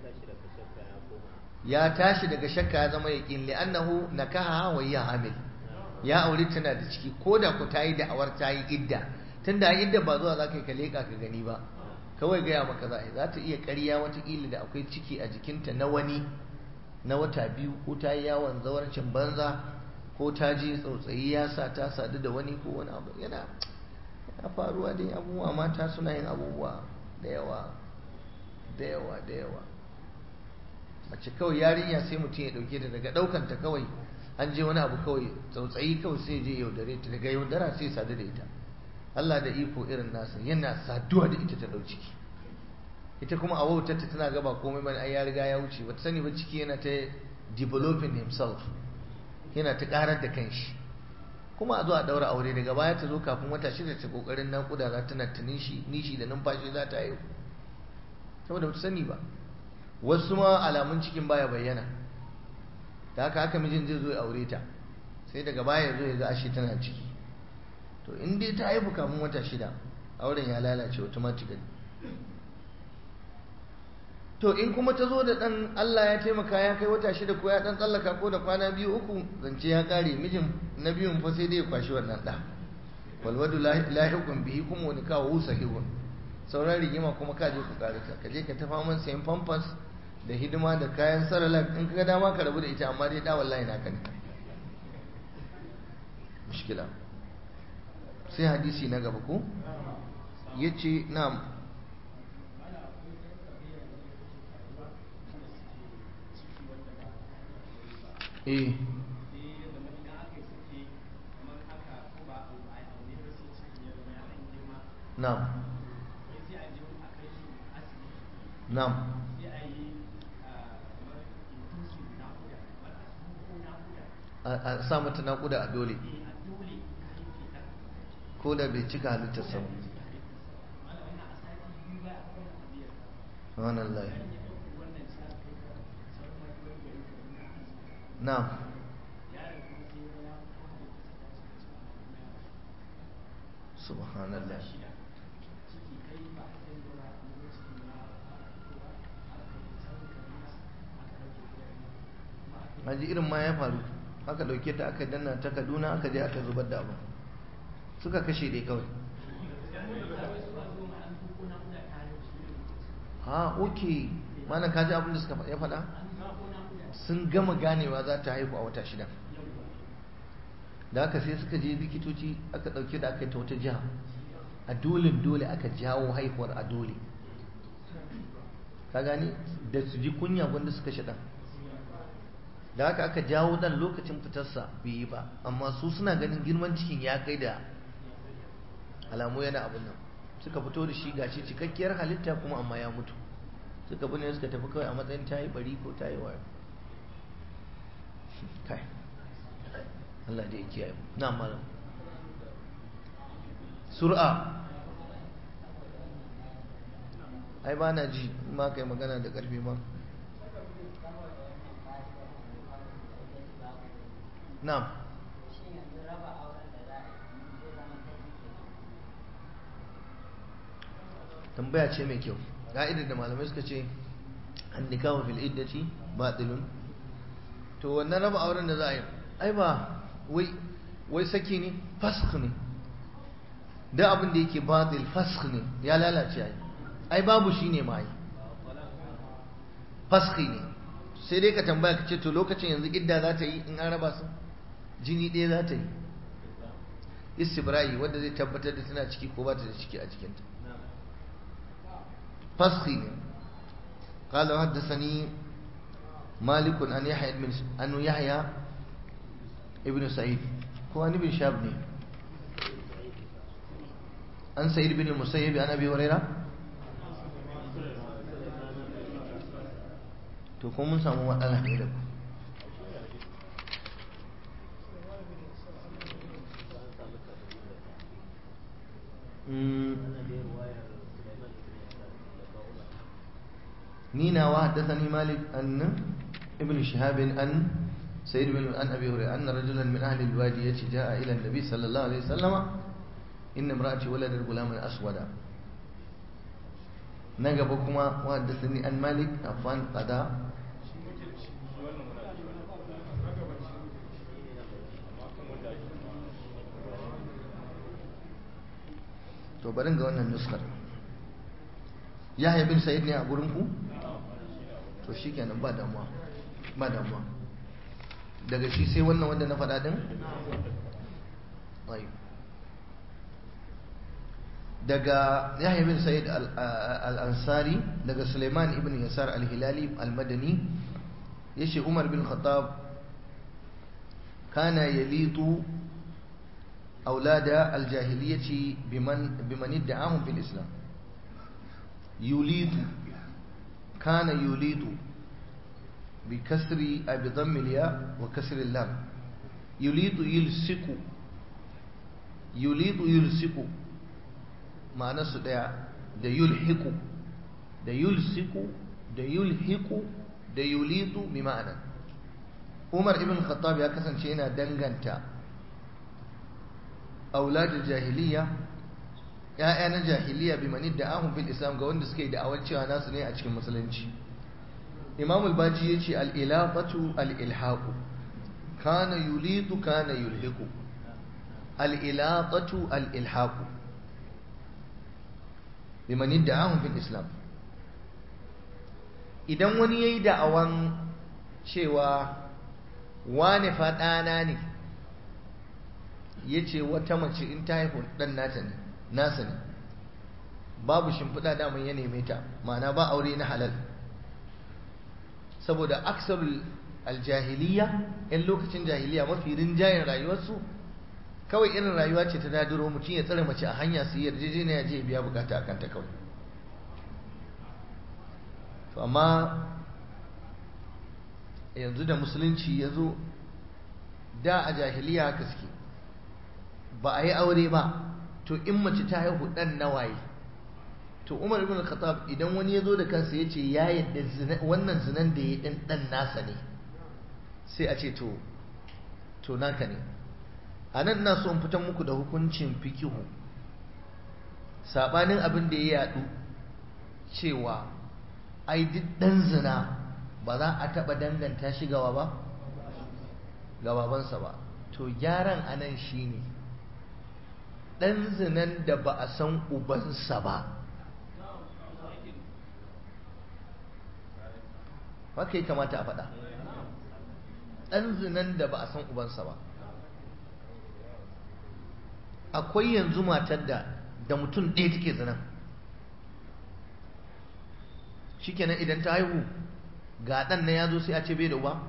ya tashi daga shakka ya zama yaqin li annahu nakaha wa hiya hamil ya aure tana da ciki ko da ku tayi da awar tayi idda tunda idda ba zuwa zaka ka leka ka gani ba kawai gaya maka za za ta iya ƙarya watakila da akwai ciki a jikinta na wani na wata biyu ko ta yi yawon zawarcin banza ko ta ji tsautsayi ya sa ta sadu da wani ko wani abu yana ya faruwa dai abubuwa mata suna yin abubuwa da yawa da yawa da yawa mace kawai yarinya sai mutum ya dauke ta daga daukanta kawai an je wani abu kawai tsautsayi kawai sai je yaudare ta daga yaudara sai sadu da ita Allah da iko irin nasa yana saduwa da ita ta dau ciki ita kuma a wautarta tana gaba komai bane ai ya riga ya wuce bata sani ba ciki yana ta developing himself yana ta karar da kanshi kuma a zo a daura aure daga baya ta zo kafin wata shida ta kokarin nakuda za ta ta nishi nishi da numfashi za ta yi saboda bata sani ba wasu ma alamun cikin baya bayyana da haka haka mijin zai zo ya aure ta sai daga baya ya zo ya ga ashe tana ciki to in dai ta haifu kafin wata shida auren ya lalace automatically to in kuma ta zo da ɗan Allah ya taimaka ya kai wata shida ko ya ɗan tsallaka ko da kwana biyu uku zance ya ƙare mijin na biyun fa sai dai ya kwashi wannan ɗa walwadu lahiqun bihi kuma wani kawo wusa hihun sauran rigima kuma ka je ku ƙarita ka je ka ta faman sayan pampers da hidima da kayan saralak in ka dama ka rabu da ita amma dai ɗa wallahi na kan mushkila sai hadisi na gaba ko yace na'am eh na'am na'am a sa mata naƙuda a dole ko da bai cika halittar sa wannan lai na'am subhanallah haji irin ma ya faru aka dauke ta aka danna ta kaduna aka je aka zubar da abu suka kashe dai kawai ha oke mana kaji abin da suka ya faɗa sun gama ganewa za ta haihu a wata shida da aka sai suka je likitoci aka ɗauke da aka yi ta wata jiha a dole dole aka jawo haihuwar a dole ka gani da su ji kunya wanda suka shaɗa da haka aka jawo ɗan lokacin fitarsa bai yi ba amma su suna ganin girman cikin ya kai da alamu yana abin nan suka fito da shi gashi cikakkiyar halitta kuma amma ya mutu suka bi ne suka tafi kawai a matsayin ta yi bari ko ta yi wayo kai Allah da ya kiyaye na malam sur'a ai ba na ji ma kai magana da karfi ma na'am tambaya ce mai kyau ka'idar da malamai suka ce an nikahu fil iddati batilun to wannan raba auren da za a yi ai ba wai wai saki ne fasakh ne da abin da yake batil fasakh ne ya lalace ai ai babu shi ne ma yi fasakh ne sai dai ka tambaya ka ce to lokacin yanzu idda za ta yi in an raba su jini ɗaya za ta yi istibra'i wanda zai tabbatar da tana ciki ko ba ta da ciki a jikinta فسخي قال حدثني مالك عن يحيى بن أن يحيى ابن سعيد هو عن ابن شاب عن سعيد بن المسيب عن أبي هريرة to kuma mun samu matsala ne da ku نينا وحدثني مالك أن ابن شهاب أن سيد بن أن أبي هريرة أن رجلا من أهل الوادية جاء إلى النبي صلى الله عليه وسلم إن امرأتي ولدت غلاما أسودا نجبكما وحدثني أن مالك عفان قضاء to barin ga wannan nuskar yahya bin sa'id ne a gurin ku to shikenan ba damuwa ba damuwa daga shi sai wannan wanda na faɗa din daga yahya bin sa'id al-ansari daga suleiman ibn yasar al-hilali al-madani yace Umar bin Khattab kana yalitu aulada aljahiliyyati biman biman idda'ahum fil islam yulitu kana yulitu بكسر بضم الياء وكسر اللام يليط يلصق يليط يلصق معنى su daya da yulhiqu da yulsiku da yulhiqu da yulitu bi ma'ana Umar ibn Khattab ya kasance yana danganta auladul jahiliya ya'ya na jahiliya bi manid da ahun fil islam ga wanda suke da'awar cewa nasu ne a cikin musulunci imam al-baji ya ce al'ilafatu al'ilhaku kana yulitu kana yulhiku al'ilafatu al'ilhaku bimanin da ahun fil islam idan wani ya yi da'awan cewa wane faɗana ne ya ce wata mace in ta haifu ɗan nata ne nasa ne babu shimfiɗa daman ya neme ta ma'ana ba aure na halal saboda aksarul aljahiliya yan lokacin jahiliya mafi rinjayen rayuwarsu kawai irin rayuwa ce ta dadiro mutum ya tsare mace a hanya su yarjejeniya je biya bukata a kanta kawai to amma yanzu da musulunci ya zo da a jahiliya haka suke ba a yi aure ba to in mace ta haihu dan nawaye to umar ibn khattab idan wani ya zo da kansa ya ce ya yadda wannan zinan da ya ɗin ɗan nasa ne sai a ce to to naka ne a nan na so in fitan muku da hukuncin fikihu saɓanin abin da ya yaɗu cewa ai duk ɗan zina ba za a taɓa danganta shi gawa ba ga babansa ba to gyaran a nan shi ne ɗan zinan da ba a san ubansa ba haka ya kamata a faɗa ɗan zinan da ba a san ubansa ba akwai yanzu matar da da mutum ɗaya take zinan shikenan idan ta haihu ga ɗan na ya zo sai a ce bai da uba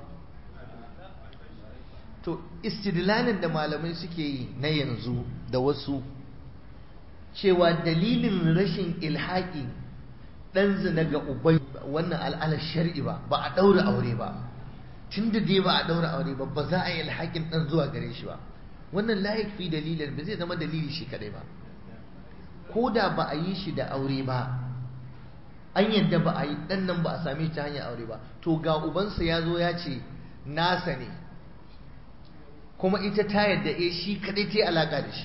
to istidlalin da malamai suke yi na yanzu da wasu cewa dalilin rashin ilhaƙi ɗan zina ga ubai wannan al'alar shari'i ba ba a ɗaura aure ba tun da dai ba a ɗaura aure ba ba za a yi alhakin ɗan zuwa gare shi ba wannan layik fi dalilin ba zai zama dalili shi kaɗai ba ko da ba a yi shi da aure ba an yadda ba a yi ɗan nan ba a same shi ta hanyar aure ba to ga ubansa ya zo ya ce nasa ne kuma ita ta yadda eh shi kaɗai ta yi alaƙa da shi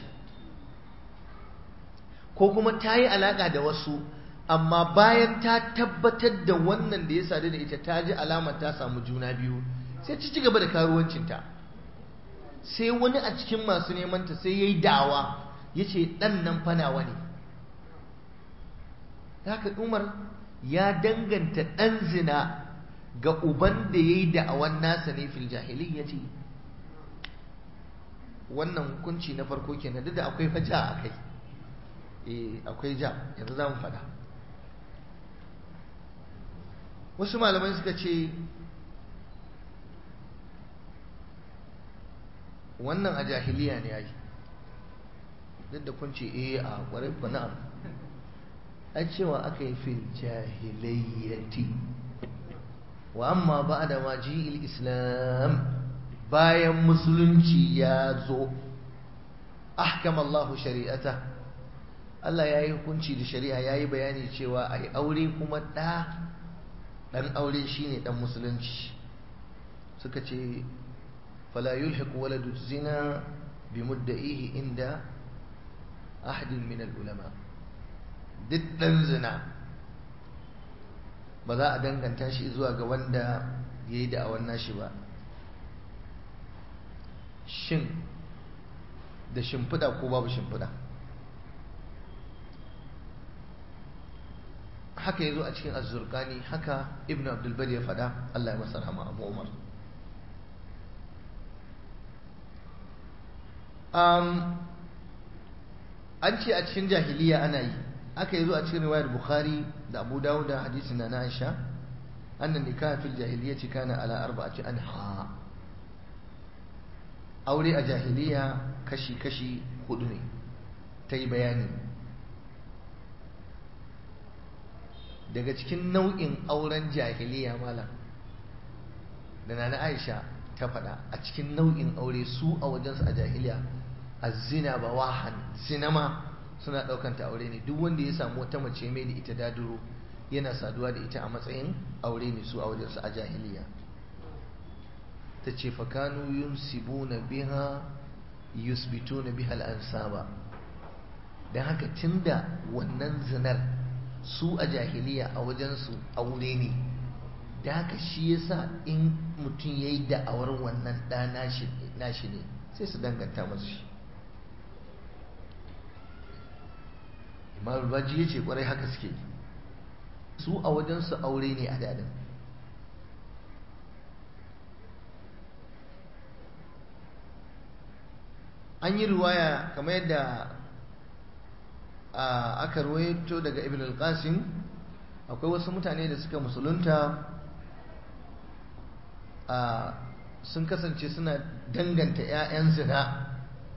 ko kuma ta yi alaƙa da wasu amma bayan ta tabbatar da wannan da ya sadu da ita ta ji alamar ta samu juna biyu sai ta ci gaba da karuwancinta sai wani a cikin masu nemanta sai ya yi dawa ya ce ɗan nan fanawa ne haka umar ya danganta ɗan zina ga uban da ya yi da'awan nasa ne fil jahilin ya ce wannan hukunci na farko kenan duk da akwai faja a kai eh akwai ja yanzu za mu faɗa wasu malamai suka ce wannan a jahiliya ne ai duk da kun ce eh a ƙwarai ku na'am ai cewa aka yi fil jahiliyyati wa amma ba da ma ji islam bayan musulunci ya zo ahkam Allah shari'ata Allah ya yi hukunci da shari'a ya yi bayani cewa a yi aure kuma ɗa ɗan aure shi ne ɗan musulunci suka ce fala yulhiqu waladu zina bi mudda'ihi inda ahadin min ulama duk ɗan zina ba za a danganta shi zuwa ga wanda ya yi da'awar nashi ba shin da shimfiɗa ko babu shimfiɗa haka ya zo a cikin azurkani haka ibn abdulbar ya faɗa Allah ya masa rahama abu umar an ce a cikin jahiliya ana yi aka yi zo a cikin riwayar bukhari da abu dawud da hadisin na aisha annan nikah fil jahiliyyati kana ala arba'ati anha aure a jahiliya kashi kashi hudu ne ta yi bayani daga cikin nau'in auren jahiliya malam da na Aisha ta faɗa a cikin nau'in aure su a wajensu a jahiliya azzina ba wahan sinama suna ɗaukanta aure ne duk wanda ya samu wata mace mai da ita daduro yana saduwa da ita a matsayin aure ne su a wajensu a jahiliya ta ce fakanu yunsibuna biha yusbituna biha al'ansaba don haka tunda wannan zinar su a jahiliya a wajensu aure ne da haka shi yasa in mutum ya yi da'awar wannan ɗa nashi ne sai su danganta masu shi imam baji ya ce kwarai haka suke su a wajensu aure ne a dadin an yi ruwaya kamar yadda aka ruwaito daga ibn al-qasim akwai wasu mutane da suka musulunta sun kasance suna danganta 'ya'yan zina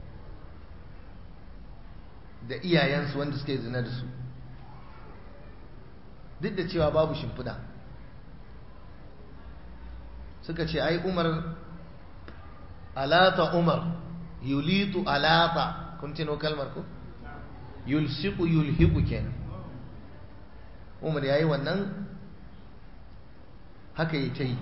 da iyayensu wanda suka yi zina da su duk da cewa babu shimfiɗa suka ce ai umar alata umar yulitu alata kun tino kalmar ku yulsiku yulhiku kenan umar ya yi wannan haka yi ta yi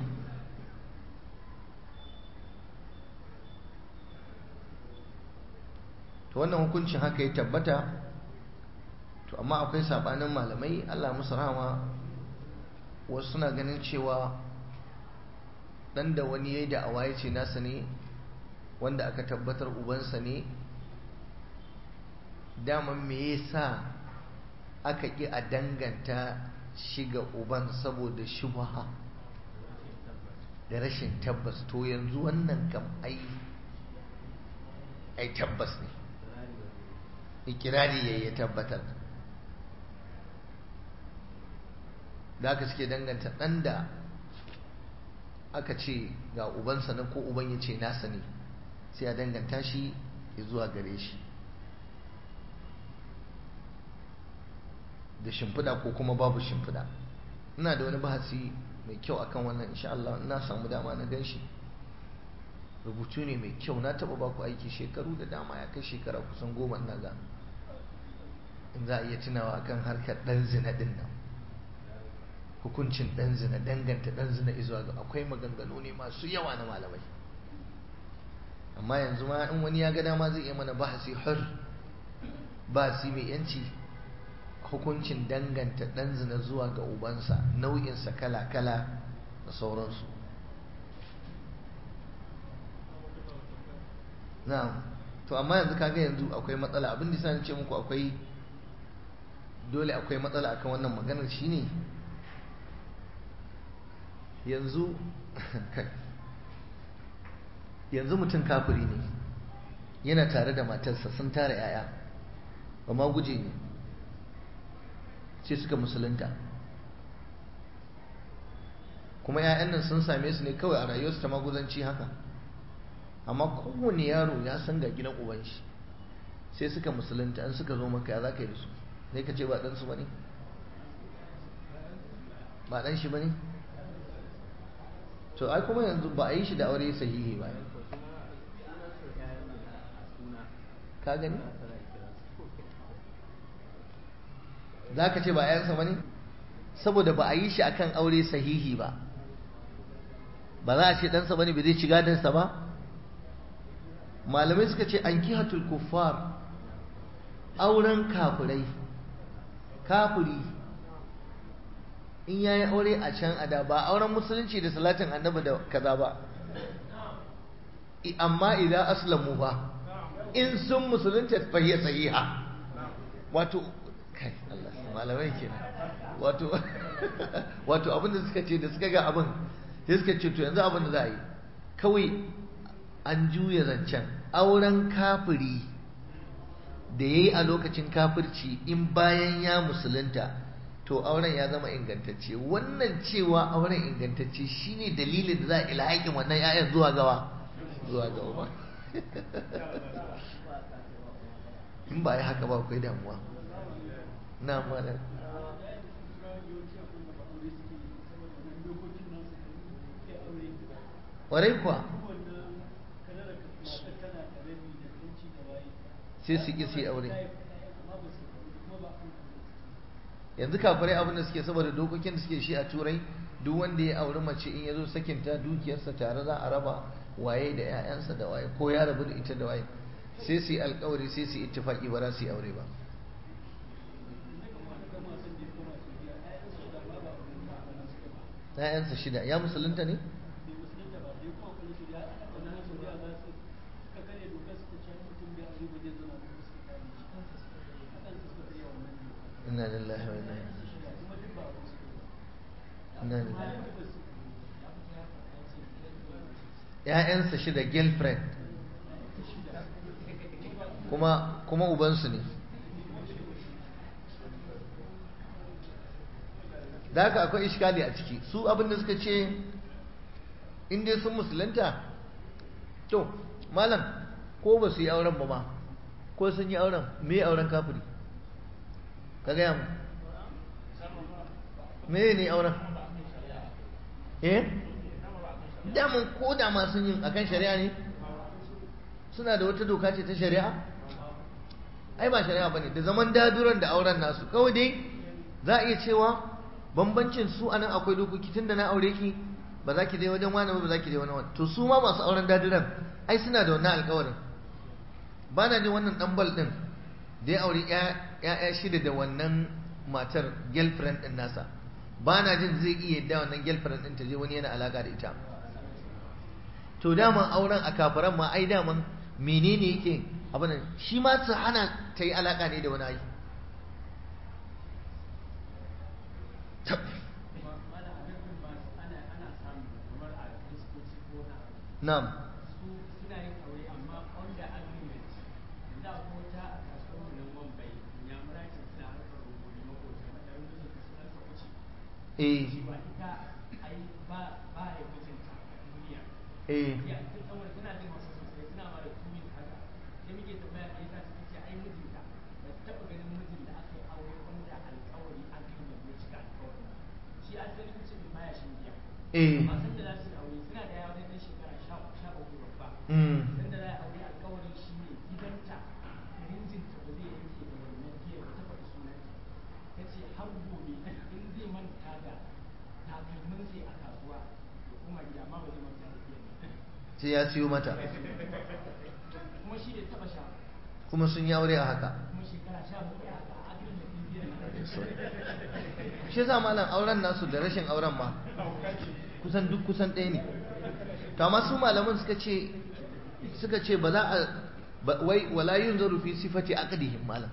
to wannan hukuncin haka ya tabbata to amma akwai sabanin malamai Allah musu rahama wasu suna ganin cewa dan da wani yayi da awaye ce nasa ne wanda aka tabbatar ubansa ne daman me yasa aka ƙi a danganta shi ga uban saboda shubha da rashin tabbas to yanzu wannan kam ai ai tabbas ne ikirari ya ya tabbatar da aka suke danganta ɗan da aka ce ga ubansa na ko uban ya ce nasa ne sai a danganta shi ya zuwa gare shi da shimfiɗa ko kuma babu shimfiɗa ina da wani bahasi mai kyau akan wannan insha Allah ina samu dama na gan shi rubutu ne mai kyau na taɓa baku aiki shekaru da dama ya kai shekara kusan goma ina ga in za a iya tunawa akan harkar ɗan zina ɗin nan hukuncin ɗan zina danganta ɗan zina izuwa ga akwai maganganu ne masu yawa na malamai amma yanzu ma in wani ya ga dama zai iya mana bahasi hur bahasi mai yanci hukuncin danganta ɗan zina zuwa ga ubansa nau'insa kala-kala da sauransu na'am to amma yanzu kaga yanzu akwai matsala abin da sani ce muku akwai dole akwai matsala akan wannan maganar shine yanzu kai yanzu mutum kafiri ne yana tare da matarsa sun tara yaya ba ma guje ne sai suka musulunta kuma 'ya'yan nan sun same su ne kawai a rayuwarsu ta maguzanci haka amma kowane yaro ya san ga gidan uban shi sai suka musulunta an suka zo maka ya za ka yi da su sai ka ce ba ɗansu ba ne ba ɗan shi ba ne to ai kuma yanzu ba a yi shi da aure sahihi ba ka gani za ka ce ba ‘yansa ba ne saboda ba a yi shi akan aure sahihi ba ba za a ce ɗansa ba ne ba zai ci gadansa ba malamai suka ce an kihatul kuffar auren kafirai kafiri in yayi aure a can ada ba auren musulunci da salatin annabi da kaza ba amma idan aslamu ba in sun musulunta fa hiya sahiha wato kai Allah malamai kenan wato wato abin da suka ce da suka ga abin sai suka ce to yanzu abin da za a yi kawai an juya zancen auren kafiri da ya yi a lokacin kafirci in bayan ya musulunta to auren ya zama ingantacce wannan cewa auren ingantacce shine dalilin da za a ilhaƙin wannan 'ya'yan zuwa gawa zuwa ga uba in ba yi haka ba akwai damuwa na mana ƙwarai kuwa sai su ƙi su yi aure yanzu kafirai abin da suke saboda dokokin da suke shi a turai duk wanda ya auri mace in ya zo sakinta dukiyarsa tare za a raba waye da 'ya'yansa da waye ko ya rabu da ita da waye sai su yi alkawari sai su yi ittifaki ba za su yi aure ba ‘ya'yansa shida ya musulunta ne? inna lillahi wa inna ilaihi ‘ya'yansa shida girlfriend kuma kuma ubansu ne da haka akwai iskali a ciki su abinda suka ce inda sun musulunta to malam ko ba su yi auren ba ma ko sun yi auren me auren kafiri ka gaya mu me ne auren eh daman ko da ma sun yi akan shari'a ne suna da wata doka ce ta shari'a ai ba shari'a bane da zaman daduran da auren nasu kawai dai za a iya cewa bambancin su anan akwai dokoki tunda na aure ki ba za ki je wajen wani ba za ki je wani wani to su ma masu auren daduran ai suna da wannan alƙawarin ba na jin wannan dan bal din da ya aure ya'ya shida da wannan matar girlfriend din nasa ba na jin zai iya yadda wannan girlfriend din ta je wani yana alaka da ita to daman auren a kafaran ma ai daman menene yake abin shi ma su hana ta yi alaka ne da wani ai na'am eh eh eh sai ya siyo mata kuma sun yi aure a haka shi yasa malam auren nasu da rashin auren ma kusan duk kusan ɗaya ne to amma su malaman suka ce suka ce ba za a wai wala yunzaru fi sifati aqdihim malam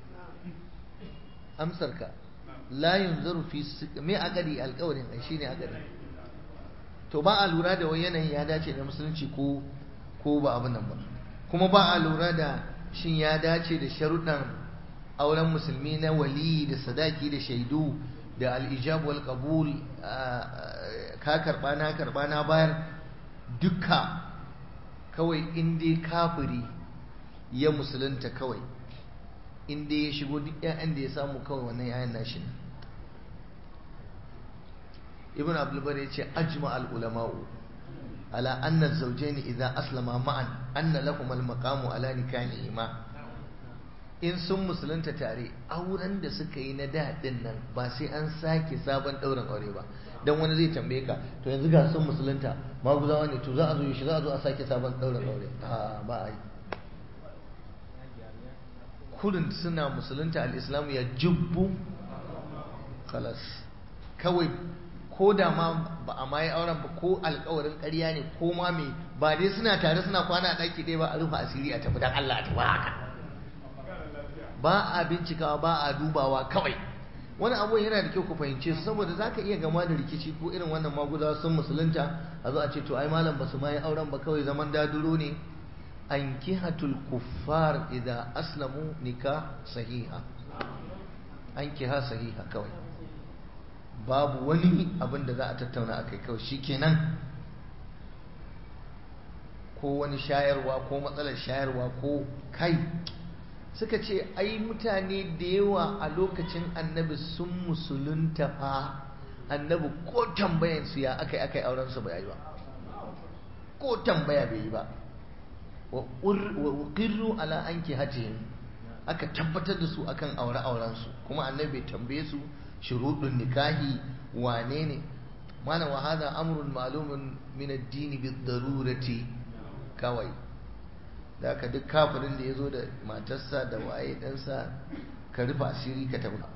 amsar ka la yunzaru fi me aqdi alqawlin ai shine aqdi to ba a lura da wai yanayin ya dace da musulunci ko ko ba abin nan ba kuma ba a lura da shin ya dace da sharuɗan auren musulmi na wali da sadaki da shaidu da al'ijab wal qabul ka karba na karba na bayar duka kawai inda kafiri ya musulunta kawai inda ya shigo duk 'ya'yan da ya samu kawai wannan 'ya'yan nashi ne ibn abdulbar ya ce ajma al-ulama'u ala anna zawjaini idza aslama ma'an anna lahum al-maqamu ala nikahihima in sun musulunta tare auren da suka yi na daɗin nan ba sai an sake sabon ɗaurin aure ba don wani zai tambaye ka to yanzu ga sun musulunta maguzawa ne to za a zo shi za a zo a sake sabon ɗaurin aure a ba a yi kurin suna musulunta al'islamu ya jubbu kalas kawai ko da ma ba a ma yi auren ba ko alkawarin ƙarya ne ko ma me ba dai suna tare suna kwana a ɗaki ɗaya ba a rufe asiri a tafi don Allah a tafi haka ba a bincikawa ba a dubawa kawai wani abu yana da kyau ku fahimce su saboda za ka iya gama da rikici ko irin wannan maguza sun musulunta a zo a ce to ai malam ba su ma yi auren ba kawai zaman daduro ne an kihatul kuffar idan aslamu nika sahiha an kiha sahiha kawai babu wani abin da za a tattauna a kai kawai shi kenan ko wani shayarwa ko matsalar shayarwa ko kai suka ce ai mutane da yawa a lokacin annabi sun musulunta fa annabi ko tambayansu ya aka yi aka yi aurensu ba yi ba ko tambaya bai yi ba wa uqirru ala anki hatihim aka tabbatar da su akan aure aurensu kuma annabi bai tambaye su shuruɗin nikahi wane ne mana wa hada amrun ma'lumun min ad-din bid-darurati kawai da aka duk kafirin da ya zo da matarsa da waye ɗansa ka rufe asiri ka tafi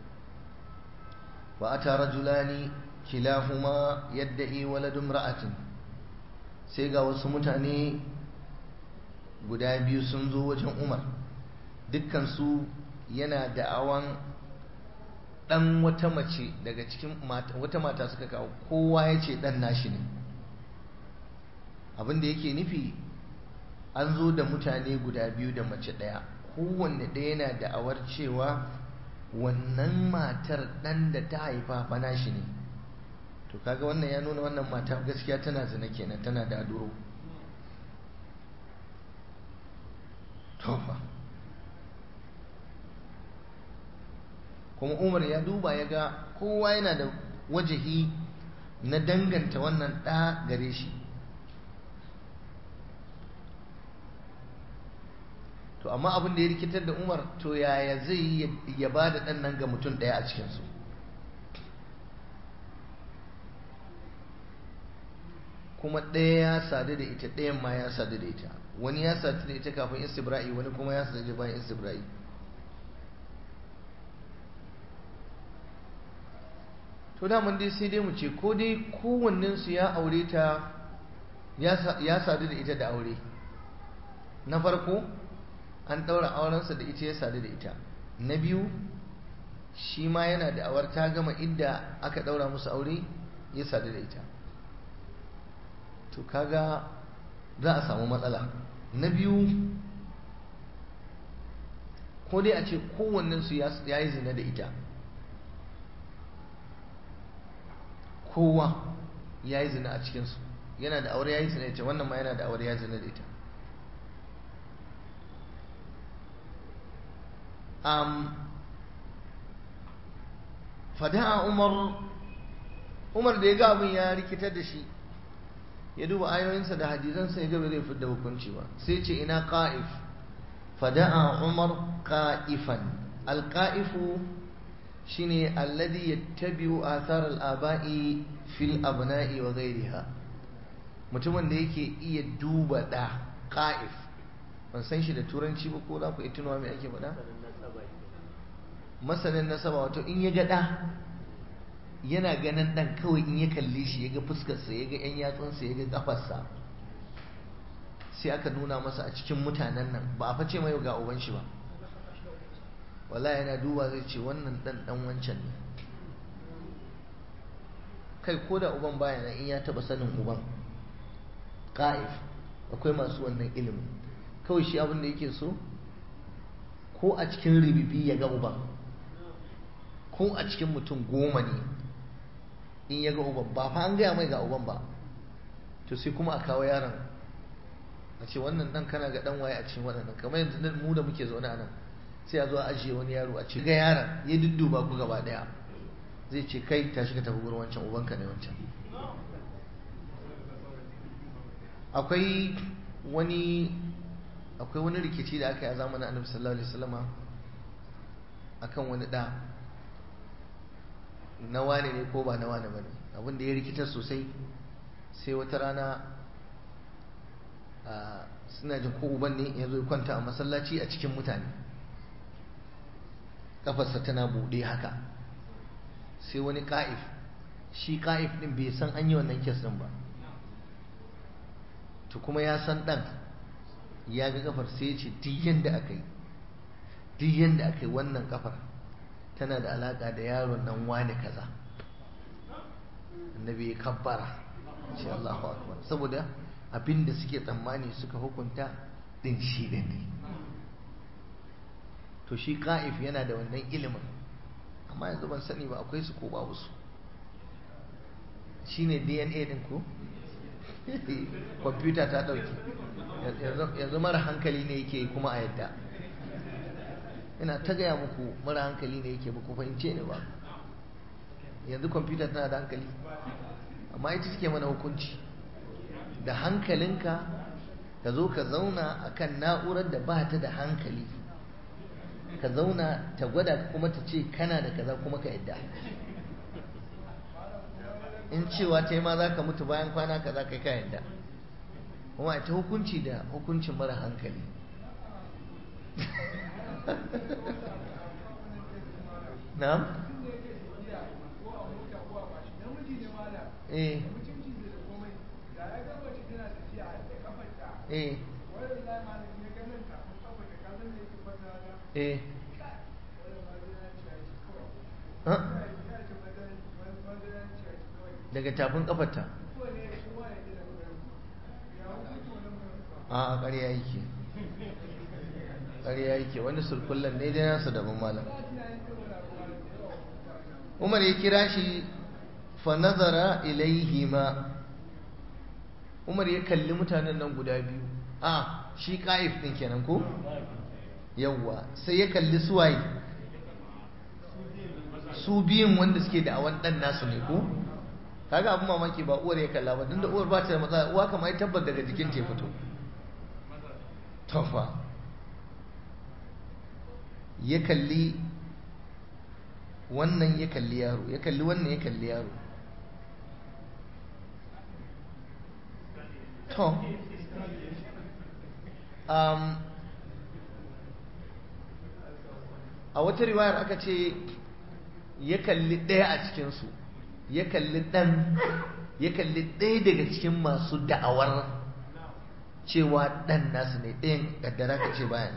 wa ata rajulani kilahuma yadda'i waladun ra'atin sai ga wasu mutane guda biyu sun zo wajen umar dukkansu yana da'awan ɗan wata mace daga cikin wata mata suka kawo kowa ya ce ɗan nashi ne abinda yake nufi an zo da mutane guda biyu da mace ɗaya kowanne ɗaya yana da'awar cewa wannan matar ɗan da ta haifa fa nashi ne to kaga wannan ya nuna wannan mata gaskiya tana zina kenan tana da duro tofa kuma umar ya duba ya ga kowa yana da wajahi na danganta wannan ɗa gare shi to amma abin da ya rikitar da umar to yaya zai yi ya ba da ɗan nan ga mutum ɗaya a cikinsu kuma ɗaya ya sadu da ita ɗayan ma ya sadu da ita wani ya sadu da ita kafin istibra'i wani kuma ya sadu da bayan istibra'i to daman dai sai dai mu ce ko dai kowannensu ya aure ta ya sadu da ita da aure na farko an ɗaura aurensa da ita ya sadu da ita na biyu shi ma yana da awar ta gama inda aka ɗaura musu aure ya sadu da ita to kaga za a samu matsala na biyu ko dai a ce kowannensu ya yi zina da ita kowa ya yi zina a cikinsu yana da aure ya yi zina da ita wannan ma yana da aure ya zina da ita um, fada'a umar umar da ya ga abin ya rikitar da shi ya duba ayoyinsa da hadisansa ya gaba zai fidda hukunci ba sai ce ina qa'if fada'a umar qa'ifan alqa'ifu shine alladhi yattabi'u athar al-aba'i fil abna'i wa ghayriha mutumin da yake iya duba da qa'if ban san shi da turanci ba ko za ku iya tunawa me ake faɗa masanin nasaba wato in ya ga ɗa yana ganin ɗan kawai in ya kalle shi ya ga fuskarsa ya ga 'yan yatsunsa ya ga ƙafarsa sai aka nuna masa a cikin mutanen nan ba a face mai ga uban shi ba wala yana duba zai ce wannan ɗan ɗan wancan ne kai ko da uban baya nan in ya taɓa sanin uban ƙa'if akwai masu wannan ilimin kawai shi abin da yake so ko a cikin ribibi ya ga uban ko a cikin mutum goma ne in ya ga uban ba fa an gaya mai ga uban ba to sai kuma a kawo yaron a ce wannan dan kana ga dan waye a cikin waɗannan kamar yanzu nan mu da muke zaune a nan sai a zo a ajiye wani yaro a ce ga yaron ya dudduba ku gaba daya zai ce kai tashi ka tafi gurin wancan ubanka ne wancan akwai wani akwai wani rikici da aka yi a zamanin annabi sallallahu alaihi wasallama akan wani da na wane ne ko ba na wane bane abin da ya rikitar sosai sai wata rana suna jin ko uban ne ya zo ya kwanta a masallaci a cikin mutane kafarsa tana buɗe haka sai wani ka'if shi ka'if ɗin bai san an yi wannan kes ɗin ba to kuma ya san ɗan ya ga kafar sai ya ce duk yadda aka yi duk yadda aka yi wannan kafar tana da alaƙa da yaron nan wani kaza annabi ya kabbara ce Allahu akbar saboda abinda suke tsammani suka hukunta din shi din ne to shi ka'if yana da wannan ilimin amma yanzu ban sani ba akwai su ko babu su shine dna din ko kwamfuta ta ɗauki yanzu mara hankali ne yake kuma a yadda ina ta gaya muku mara hankali ne yake ku fahimce ne ba yanzu kwamfuta tana da hankali amma ita suke mana hukunci da hankalinka ka zo ka zauna akan na'urar da ba ta da hankali ka zauna ta gwada kuma ta ce kana da kaza kuma ka yadda in cewa ta yi ma za ka mutu bayan kwana kaza kai ka yadda kuma ta hukunci da hukuncin mara hankali na'am eh eh eh daga tafin kafarta a ƙarya yake ƙarya yake wani surkullan ne dai nasa daban malam umar ya kira shi fa nazara ilaihima umar ya kalli mutanen nan guda biyu a shi ƙa'if ɗin kenan ko yawwa sai ya kalli suwaye su biyun wanda suke da awan ɗan nasu ne ko kaga abin mamaki ba uwar ya kalla ba da uwar ba ta da matsala uwa kamar ya tabbar daga jikin ta fito tofa ya kalli wannan ya kalli yaro ya kalli wannan ya kalli yaro to um, a wata riwayar aka ce ya kalli ɗaya a cikinsu ya kalli ɗan ya kalli ɗaya daga cikin masu da'awar cewa ɗan nasu ne ɗayan ƙaddara ka ce bayan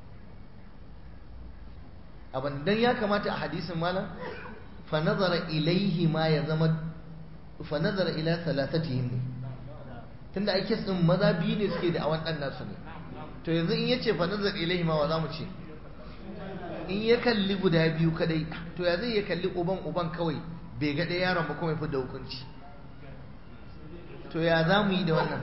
abin don ya kamata a hadisin malam fa nazara ilaihi ma ya zama fa nazara ila salatatihim ne tunda ake sun maza biyu ne suke da awan ɗan nasu ne to yanzu in yace fa nazar ilaihi ma wa za mu ce in ya kalli guda biyu kadai to ya zai ya kalli uban uban kawai bai ga ɗaya yaron ba kuma ya fi da hukunci to ya za mu yi da wannan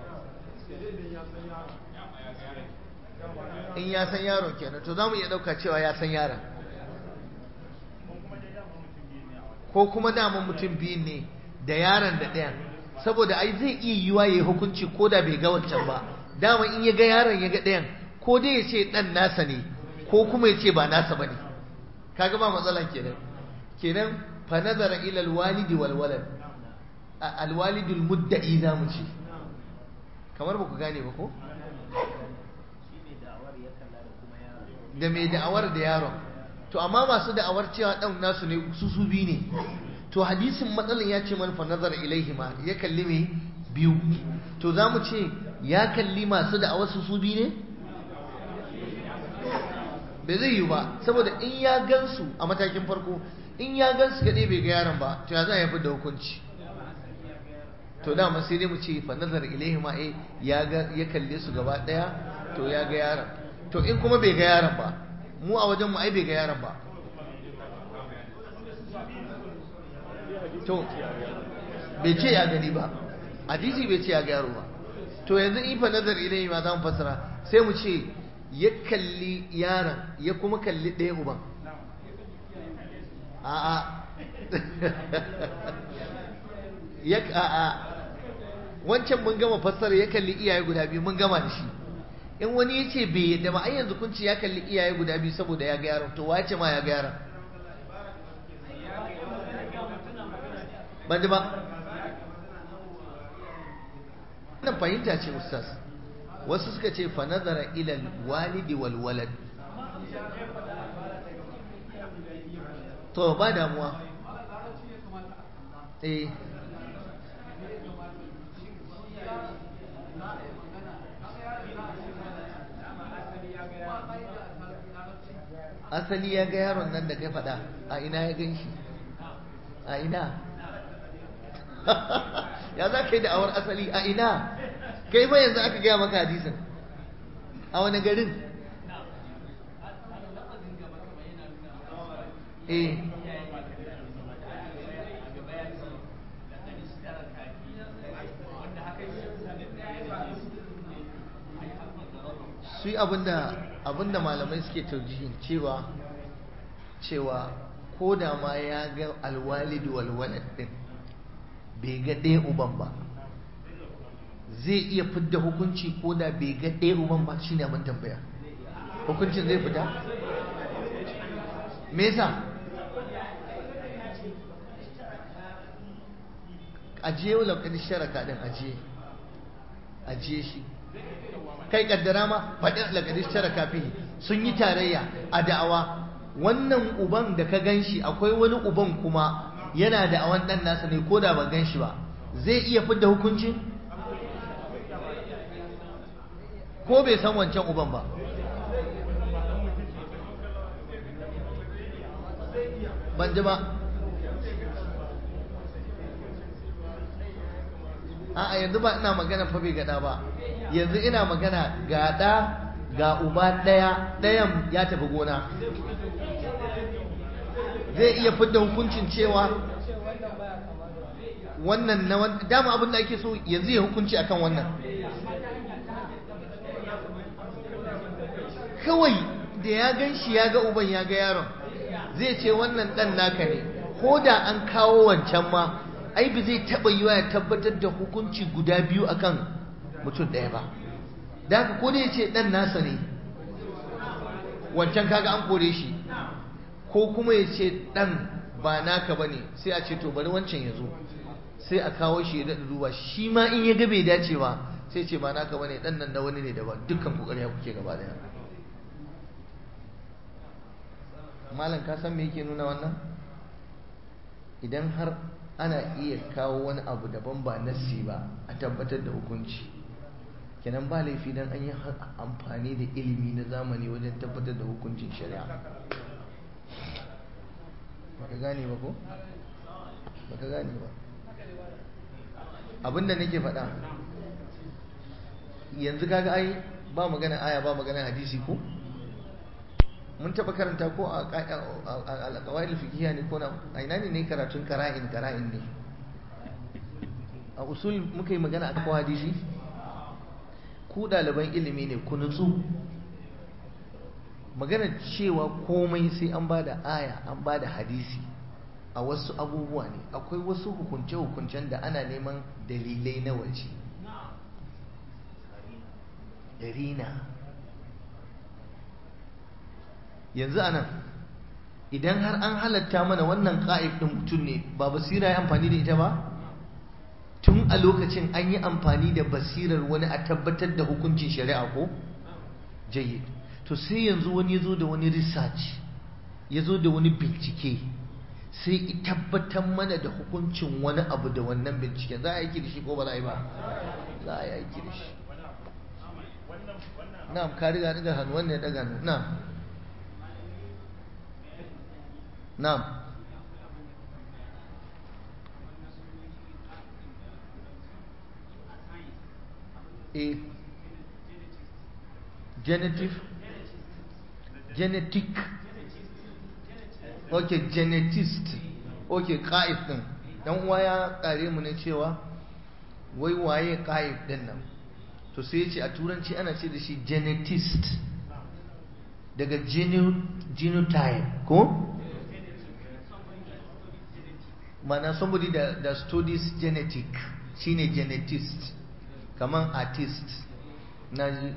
in ya san yaron kenan to za mu iya ɗauka cewa ya san yaron ko kuma daman mutum biyu ne da yaron da ɗayan saboda ai zai iya yiwa ya yi hukunci ko da bai ga wancan ba dama in ya ga yaron ya ga ɗayan ko dai ya ce ɗan nasa ne ko kuma ya ce ba nasa ba ne kaga ba matsala kenan kenan fa nazara ila alwalidi wal walad alwalidul mudda'i za mu ce kamar ba ku gane ba ko da mai da'awar da yaron to amma masu da'awar cewa ɗan nasu ne su su biyu ne to hadisin matsalin ya ce man fa nazara ilaihima ya kalli mai biyu to za mu ce ya kalli masu da'awar su su biyu ne bai zai yi ba saboda in ya gansu a matakin farko in ya gansu kaɗai bai ga yaron ba to ya za a fi da hukunci to dama sai dai mu ce fa nazar ilaihi ma eh ya ga ya kalle su gaba daya to ya ga yaron to in kuma bai ga yaron ba mu a wajen mu ai bai ga yaron ba to bai ce ya gani ba hadisi bai ce ya ga yaro ba to yanzu in fa nazar ilaihi ma za mu fassara sai mu ce ya kalli yaron ya kuma kalli ɗaya uban a'a ya a'a wancan mun gama fassara ya kalli iyaye guda biyu mun gama da shi in wani ya ce bai yadda ba ai yanzu kun ce ya kalli iyaye guda biyu saboda ya ga yaron to wace ma ya ga yaron ban ji ba wannan fahimta ce ustaz wasu suka ce fa nazara ila walidi wal walad to ba damuwa eh asali ya ga yaron nan da kai faɗa a ina ya gan shi a ina ya za ka yi da'awar asali a ina kai fa yanzu aka gaya maka hadisin a wani garin eh su yi abinda malamai suke taujihin cewa cewa ko da ma ya ga alwalidu walwalad din bai ga ɗaya uban ba zai iya fidda hukunci ko da bai ga ɗaya uban ba shine abin tambaya hukuncin zai fita me yasa ajiye wa laukadi sharaka din ajiye ajiye shi kai kaddara ma faɗin laukadi sharaka fi sun yi tarayya a da'awa wannan uban da ka gan shi akwai wani uban kuma yana da awan ɗan nasa ne ko da ba gan shi ba zai iya fidda hukuncin ko bai san wancan uban ba ban ji ba a'a yanzu ba ina magana fa bai gada ba yanzu ina magana ga ɗa ga uba ɗaya ɗayan ya tafi gona zai iya fidda hukuncin cewa wannan na dama abin da ake so yanzu ya hukunci akan wannan kawai da ya gan shi ya ga uban ya ga yaron zai ce wannan ɗan naka ne ko da an kawo wancan ma ai ba zai taɓa yiwa ya tabbatar da hukunci guda biyu akan mutum ɗaya ba da haka ko da ya ce ɗan nasa ne wancan kaga an kore shi ko kuma ya ce ɗan ba naka ba ne sai a ce to bari wancan ya zo sai a kawo shi ya daɗa duba shi ma in ya ga bai dace ba sai ce ba naka ba ne ɗan nan na wani ne daban dukkan kokari ya kuke gaba daya malam ka san me yake nuna wannan idan har ana iya kawo wani abu daban ba nassi ba a tabbatar da hukunci kenan ba laifi dan an yi amfani da ilimi na zamani wajen tabbatar da hukuncin shari'a baka gane ba ko baka gane ba abinda nake faɗa yanzu kaga ai ba magana aya ba magana hadisi ko mun taɓa karanta ko a alƙawai fikiya ne ko na a ina ne ne karatun kara'in kara'in ne a usul muka yi magana a kawo hadisi ku ɗaliban ilimi ne ku nutsu magana cewa komai sai an ba da aya an ba da hadisi a wasu abubuwa ne akwai wasu hukunce-hukuncen da ana neman dalilai na waje rina yanzu anan idan har an halatta mana wannan ƙa'id ɗin mutum ne ba basira ya amfani da ita ba tun a lokacin an yi amfani da basirar wani a tabbatar da hukuncin shari'a ko jayyid to sai yanzu wani ya zo da wani research ya zo da wani bincike sai tabbatar mana da hukuncin wani abu da wannan binciken za a yi da shi ko ba za a yi ba za a yi da shi na'am ka riga daga hannu wannan ya daga hannu na'am na'am eh genetic genetic ok genetist ok ƙa'if ɗin ɗan uwa ya ƙare mu ne cewa wai waye ƙa'if ɗin nan to sai ya ce a turanci ana ce da shi genetist daga genotype ko? mana somebody that, that studies genetic shine genetist kaman artist na ji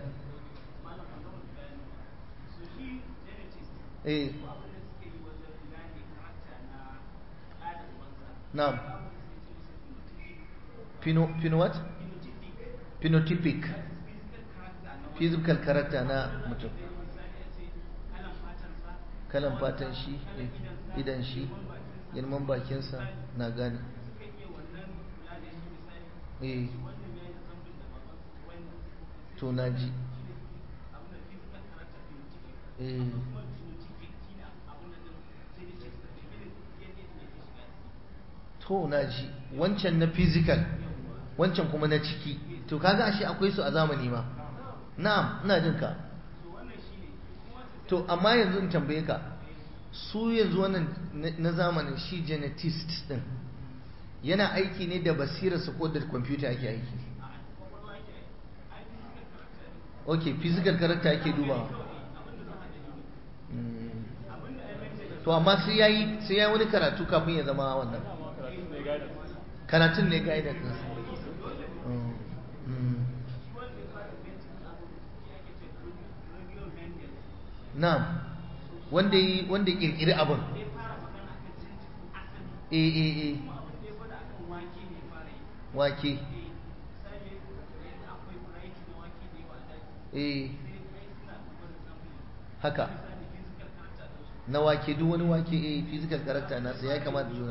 eh Na'am. Pino, pino what? Phenotypic. Physical character na mutum. Kalan fatan shi, idan shi, girman bakinsa na gane. Eh. To na ji. Eh. to na ji wancan na physical wancan kuma na ciki to kaga ashe akwai su a zamani ma na'am ina jin ka to amma yanzu in tambaye ka su yanzu wannan na zamanin shi genetist din yana aiki ne da basira su ko da kwamfuta ake aiki ok physical character ake dubawa to amma sai ya yi sai ya wani karatu kafin ya zama wannan karatun ne guidance ɗinsa na'am wanda yi wanda ya kirkiri abin eh eh eh wake eh haka na wake duk wani wake eh physical character nasa ya kamata juna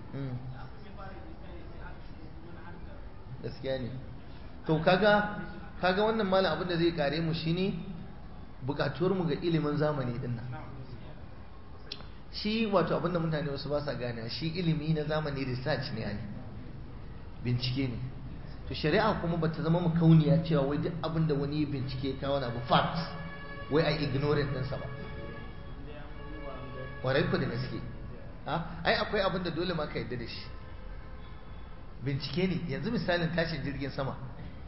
gaskiya ne to kaga kaga wannan malam abin da zai kare mu shine bukatuwar mu ga ilimin zamani din nan shi wato abin da mutane wasu ba sa gane shi ilimi na zamani research ne ai bincike ne to shari'a kuma bata zama makauniya cewa wai duk abin da wani bincike ta wani abu fact wai a ignorant ɗinsa ba warai ku da gaske ai akwai abin da dole ma ka yadda da shi bincike ne yanzu misalin tashin jirgin sama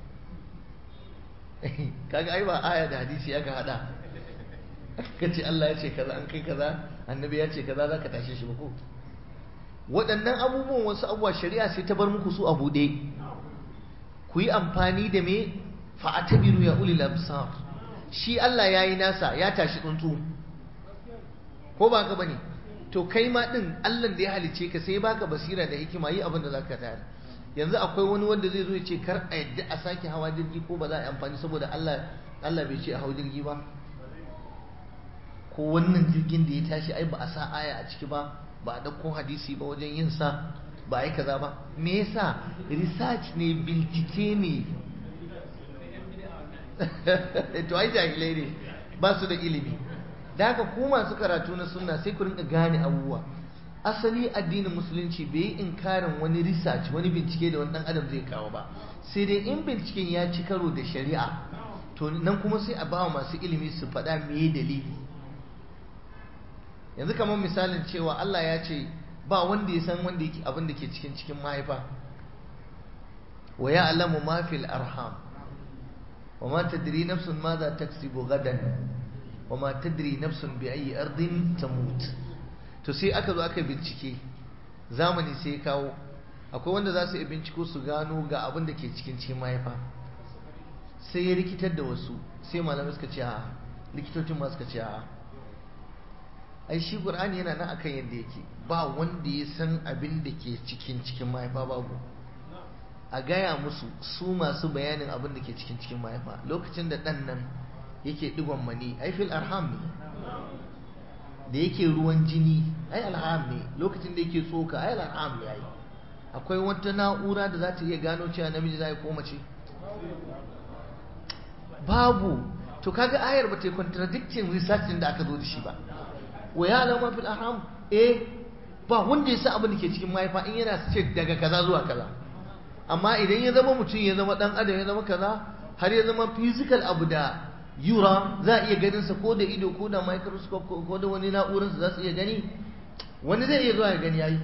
kaga ai ba aya da hadisi aka hada ka ce Allah ya ce kaza an kai kaza annabi ya ce kaza za ka tashe shi ba ko waɗannan abubuwan wasu abubuwa shari'a sai ta bar muku su a buɗe ku yi amfani da me fa'atabiru ya ulil absar shi Allah ya yi nasa ya tashi tsuntsu ko ba ka bane to kai ma din Allah da ya halice ka sai baka basira da hikima yi abin da zaka tayar yanzu akwai wani wanda zai zo ya ce kar a yadda a sake hawa jirgi ko ba za a yi amfani saboda Allah Allah bai ce a hau jirgi ba ko wannan jirgin da ya tashi ai ba a sa aya a ciki ba ba a ɗauko hadisi ba wajen yin sa ba a yi kaza ba me yasa research ne bincike ne to ai jahilai ne ba su da ilimi da haka ku masu karatu na sunna sai ku rinka gane abubuwa asali addinin musulunci bai yi inkarin wani research wani bincike da wani dan adam zai kawo ba sai dai in binciken ya ci karo da shari'a to nan kuma sai a ba wa masu ilimi su faɗa me dalili yanzu kamar misalin cewa Allah ya ce ba wanda ya san wanda yake abin da ke cikin cikin mahaifa wa ya'lamu ma fil arham wa ma tadri nafsun madha taksibu gadan wa ma tadri nafsun bi ayi ardin tamut to sai aka zo aka bincike zamani sai ya kawo akwai wanda za su yi binciko su gano ga abin da ke cikin cikin mahaifa sai ya rikitar da wasu sai malamai suka ce a likitocin ma suka ce a ai shi qur'ani yana nan akan yadda yake ba wanda ya san abin da ke cikin cikin mahaifa babu a gaya musu su masu bayanin abin da ke cikin cikin mahaifa lokacin da ɗan nan yake digon mani ai fil arham ne da yake ruwan jini ai alham ne lokacin da yake tsoka ai alham ne ai akwai wata na'ura da za ta iya gano cewa namiji za ko mace babu to kaga ayar ba ta contradicting research da aka zo da shi ba wa ya alama fil arham eh ba wanda ya san abin da ke cikin mahaifa in yana ce daga kaza zuwa kaza amma idan ya zama mutum ya zama dan adam ya zama kaza har ya zama physical abu da yura za a iya ganin sa ko da ido ko da microscope ko da wani na'urar za su iya gani wani zai iya zuwa ya gani yayi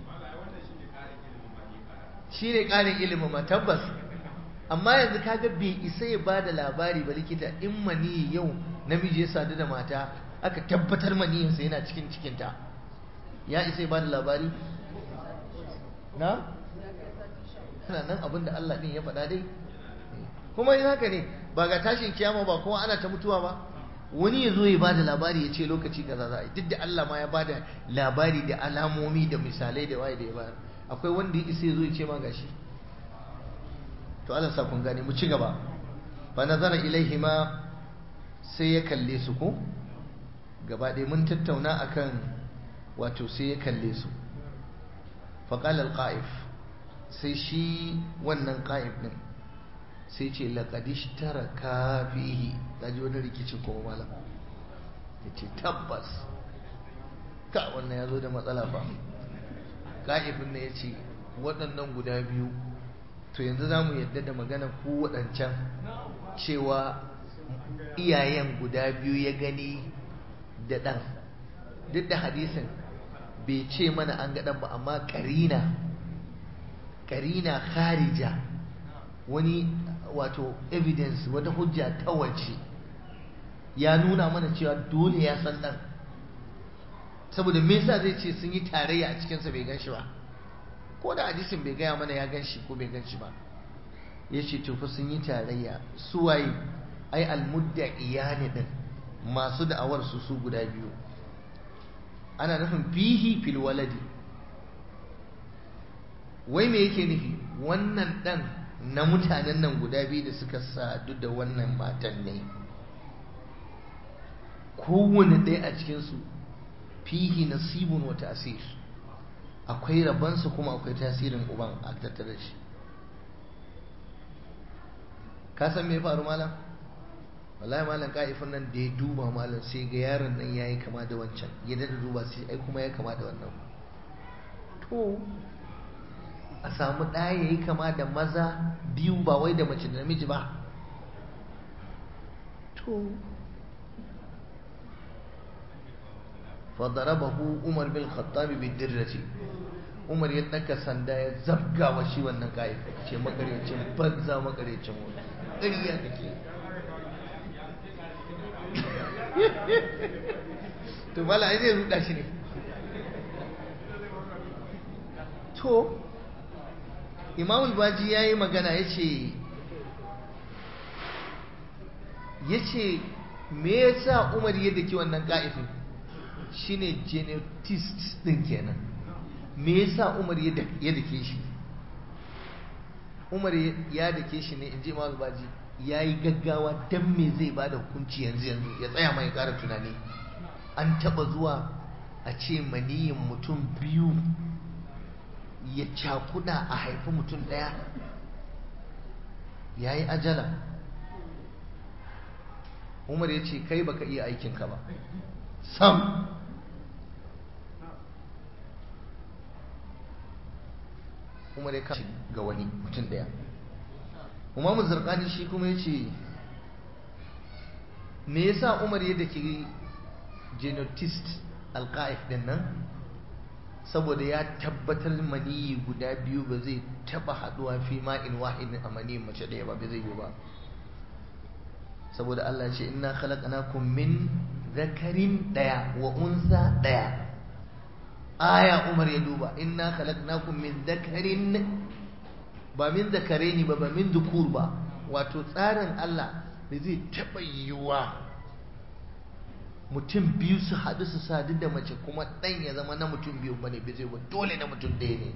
shi ne ƙarin ilimin ma tabbas amma yanzu kaga bai isa ya ba da labari ba likita in mani yau namiji ya sadu da mata aka tabbatar maniyinsa yana cikin cikinta ya isa ya ba da labari na? yana nan abin da Allah ɗin ya faɗa dai kuma yin haka ne ba ga tashin kiyama ba kuma ana ta mutuwa ba wani ya zo ya ba da labari ya ce lokaci kaza za a yi duk da Allah ma ya ba da labari da alamomi da misalai da waye da ya bayar akwai wanda ya isa ya zo ya ce ma gashi to Allah sa kun gane mu ci gaba fa nazara ilaihi ma sai ya kalle su ko gaba ɗaya mun tattauna akan wato sai ya kalle su fa qala al-qa'if sai shi wannan qa'if din sai ce laqad ishtaraka fihi kaji wani rikicin kuma malam yace tabbas ka wannan yazo da matsala fa qa'ifin ne yace waɗannan guda biyu to yanzu za mu yadda da magana ku waɗancan cewa iyayen guda biyu ya gani da ɗan duk da hadisin bai ce mana an ga ɗan ba amma ƙarina ƙarina kharija wani wato evidence wata hujja ta waje ya nuna mana cewa dole ya san dan saboda me yasa zai ce sun yi tarayya a cikinsa bai gan shi ba ko da hadisin bai gaya mana ya gan shi ko bai gan shi ba ya ce tufa sun yi tarayya suwaye ai almudda iyani din masu da'awar su su guda biyu ana nufin fihi fil waladi wai me yake nufi wannan dan na mutanen nan guda biyu da suka sadu da wannan matan ne kowane ɗaya a cikinsu fihi nasibun wa ta'sir akwai rabansa kuma akwai tasirin uban a tattare shi ka san me faru malam wallahi malam ka'ifin nan da ya duba malam sai ga yaron nan yayi kama da wancan ya da duba sai ai kuma ya kama da wannan to a samu ɗaya yayi kama da maza biyu ba wai da mace da namiji ba to فضربه عمر بن الخطاب بالدرة umar ya ɗaga sanda ya zabga wa shi wannan kayan ce makaryacin banza makaryacin wani ƙarya kake to mala ai zai ruɗa shi ne to imamul baji ya yi magana ya ce ya ce me yasa umar ya daki wannan ka'ifin shine genetist din kenan me yasa Umar ya dake shi Umar ya dake shi ne inji Imam Baji yayi gaggawa dan me zai bada hukunci yanzu yanzu ya tsaya mai ƙara tunani an taba zuwa a ce maniyin mutum biyu ya cakuda a haifi mutum ɗaya yayi ajala Umar ya ce kai baka iya aikinka ba sam umar ya kashi ga wani mutum daya umaru zarkani shi kuma ya ce me yasa umar yadda ke genotist alka'if din nan saboda ya tabbatar maniyi guda biyu ba zai taba haduwa fi ma'in wahidin a maniyin mace daya ba zai yi ba saboda Allah ce inna khalaqnakum min zakarin daya wa unsa daya aya umar ya duba inna khalaqnakum min zakarin ba min zakaraini ba ba min dukur ba wato tsarin Allah da zai taɓa yiwuwa mutum biyu su haɗu su sadu da mace kuma ɗan ya zama na mutum biyu bane bai zai ba dole na mutum ɗaya ne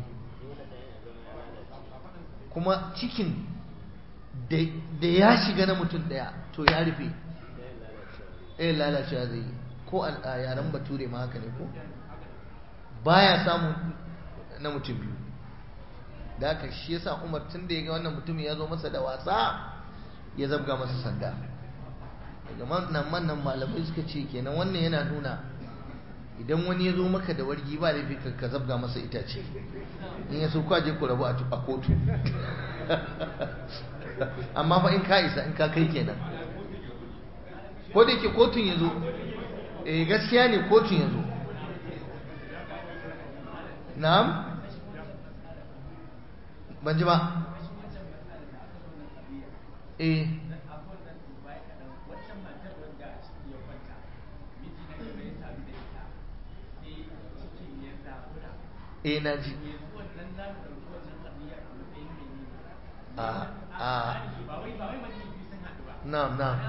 kuma cikin da ya shiga na mutum ɗaya to ya rufe ɗaya lalacewa zai yi ko a yaren bature ma haka ne ko baya samun na mutum biyu da haka shi yasa umar tun da ya ga wannan mutum ya zo masa da wasa ya zabga masa sanda daga nan mannan malamai suka ce kenan wannan yana nuna idan wani ya zo maka da wargi ba laifi ka zabga masa itace in ya so kwaje ku rabu a kotu amma fa in ka isa in ka kai kenan ko da yake kotun ya zo eh gaskiya ne kotun ya zo na'am ban ji ba eh eh na ji a a na'am na'am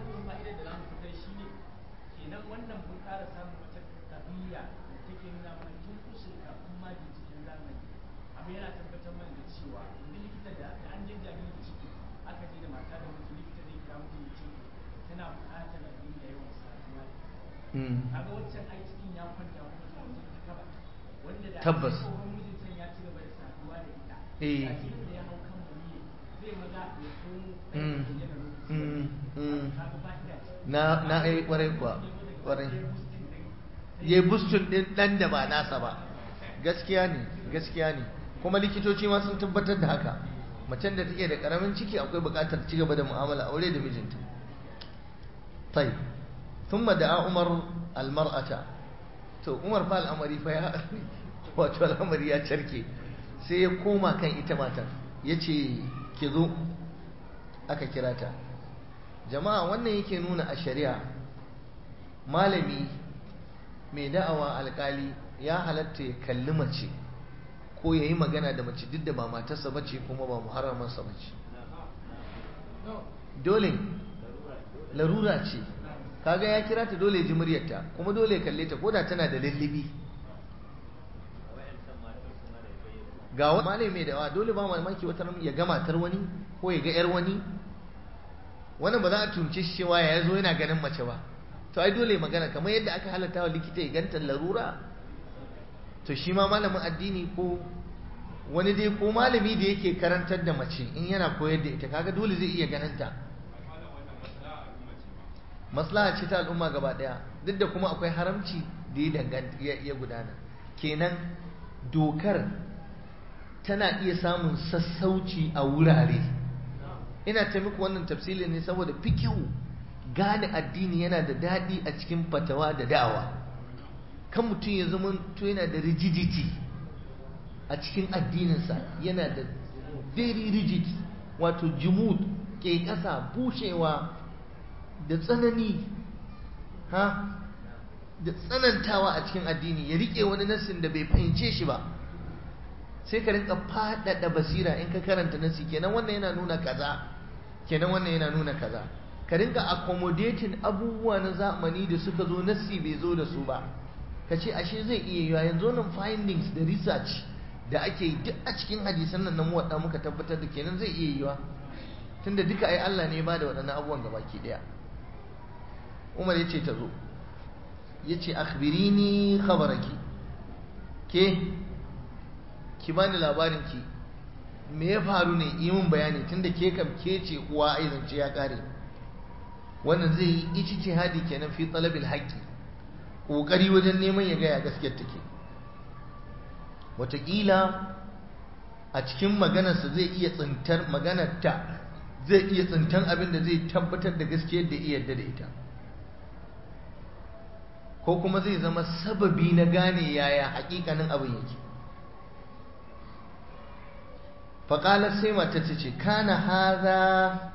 kenan wannan mun ƙara samun wata ƙabiya da take nuna mana tun kusur kafin ma binciken zamani abin yana tabbatar mana da cewa yanzu likita da an je jariri da ciki aka je da mata da mutum likita zai kira mutum ya ce tana buƙatar a dinga yawan saduwa kaga waccan ai cikin ya kwanta kuma ta wajen ta kaba wanda da tabbas tsohon mijin ya ci gaba da saduwa da ita eh a cikin da ya hau kan maniyi zai maza ya komo Mm. yana Mm. Mm. kaga fa'ida ce na na ai kwarai kuwa kwarai ya yi bustun ɗin ɗan da ba nasa ba gaskiya ne gaskiya ne kuma likitoci ma sun tabbatar da haka macen da take da ƙaramin ciki akwai buƙatar ci gaba da mu'amala aure da mijinta tai ثم دعا عمر المرأة to Umar fa al'amari fa ya wato al'amari ya carke sai ya koma kan ita matar yace ki zo aka kira ta jama'a wannan yake nuna a shari'a malami mai da'awa alkali ya halatta ya kalli mace ko ya yi magana da mace duk da ba matarsa ba ce kuma ba muharramarsa ba ce dole larura ce kaga ya kira ta dole ji muryarta kuma dole ya kalle ta koda tana da lullubi ga wani malami mai da'awa dole ba mamaki wata ya ga matar wani ko ya ga yar wani wannan ba za a tunce shi cewa ya zo yana ganin mace ba to ai dole magana kamar yadda aka halatta wa likita ya ganta larura to shi ma malamin addini ko wani dai ko malami da yake karantar da mace in yana koyar da ita kaga dole zai iya ganin ta maslaha ce ta al'umma gaba daya duk da kuma akwai haramci da ya danganta ya gudana kenan dokar tana iya samun sassauci a wurare ina ta muku wannan tafsilin ne saboda fikihu gane addini yana da daɗi a cikin fatawa da da'awa kan mutum ya zama to yana da rigidity a cikin addininsa yana da very rigid wato jimud ke ƙasa bushewa da tsanani ha da tsanantawa a cikin addini ya riƙe wani nassin da bai fahimce shi ba sai ka rinka faɗaɗa basira in ka karanta nassi kenan wannan yana nuna kaza kenan wannan yana nuna kaza ka rinka accommodating abubuwa na zamani da suka zo nassi bai zo da su ba ka ce ashe zai iya yiwa yanzu nan findings da research da ake yi duk a cikin hadisan nan na muwadda muka tabbatar da kenan zai iya yiwa tunda duka ai Allah ne ba da waɗannan abubuwan gabaki ɗaya Umar ya ce ta zo ya ce akhbirini khabaraki ke ki bani labarin ki me ya faru ne yi min bayani tunda ke kam ke ce uwa ai zance ya kare wannan zai yi ijtihadi kenan fi talabil haqqi kokari wajen neman ya gaya gaskiyar take wataƙila a cikin maganarsa zai iya tsintar maganarta zai iya tsintar abin da zai tabbatar da gaskiyar da iya yarda da ita ko kuma zai zama sababi na gane yaya hakikanin abin yake faƙalar sai mata ta ce kana haza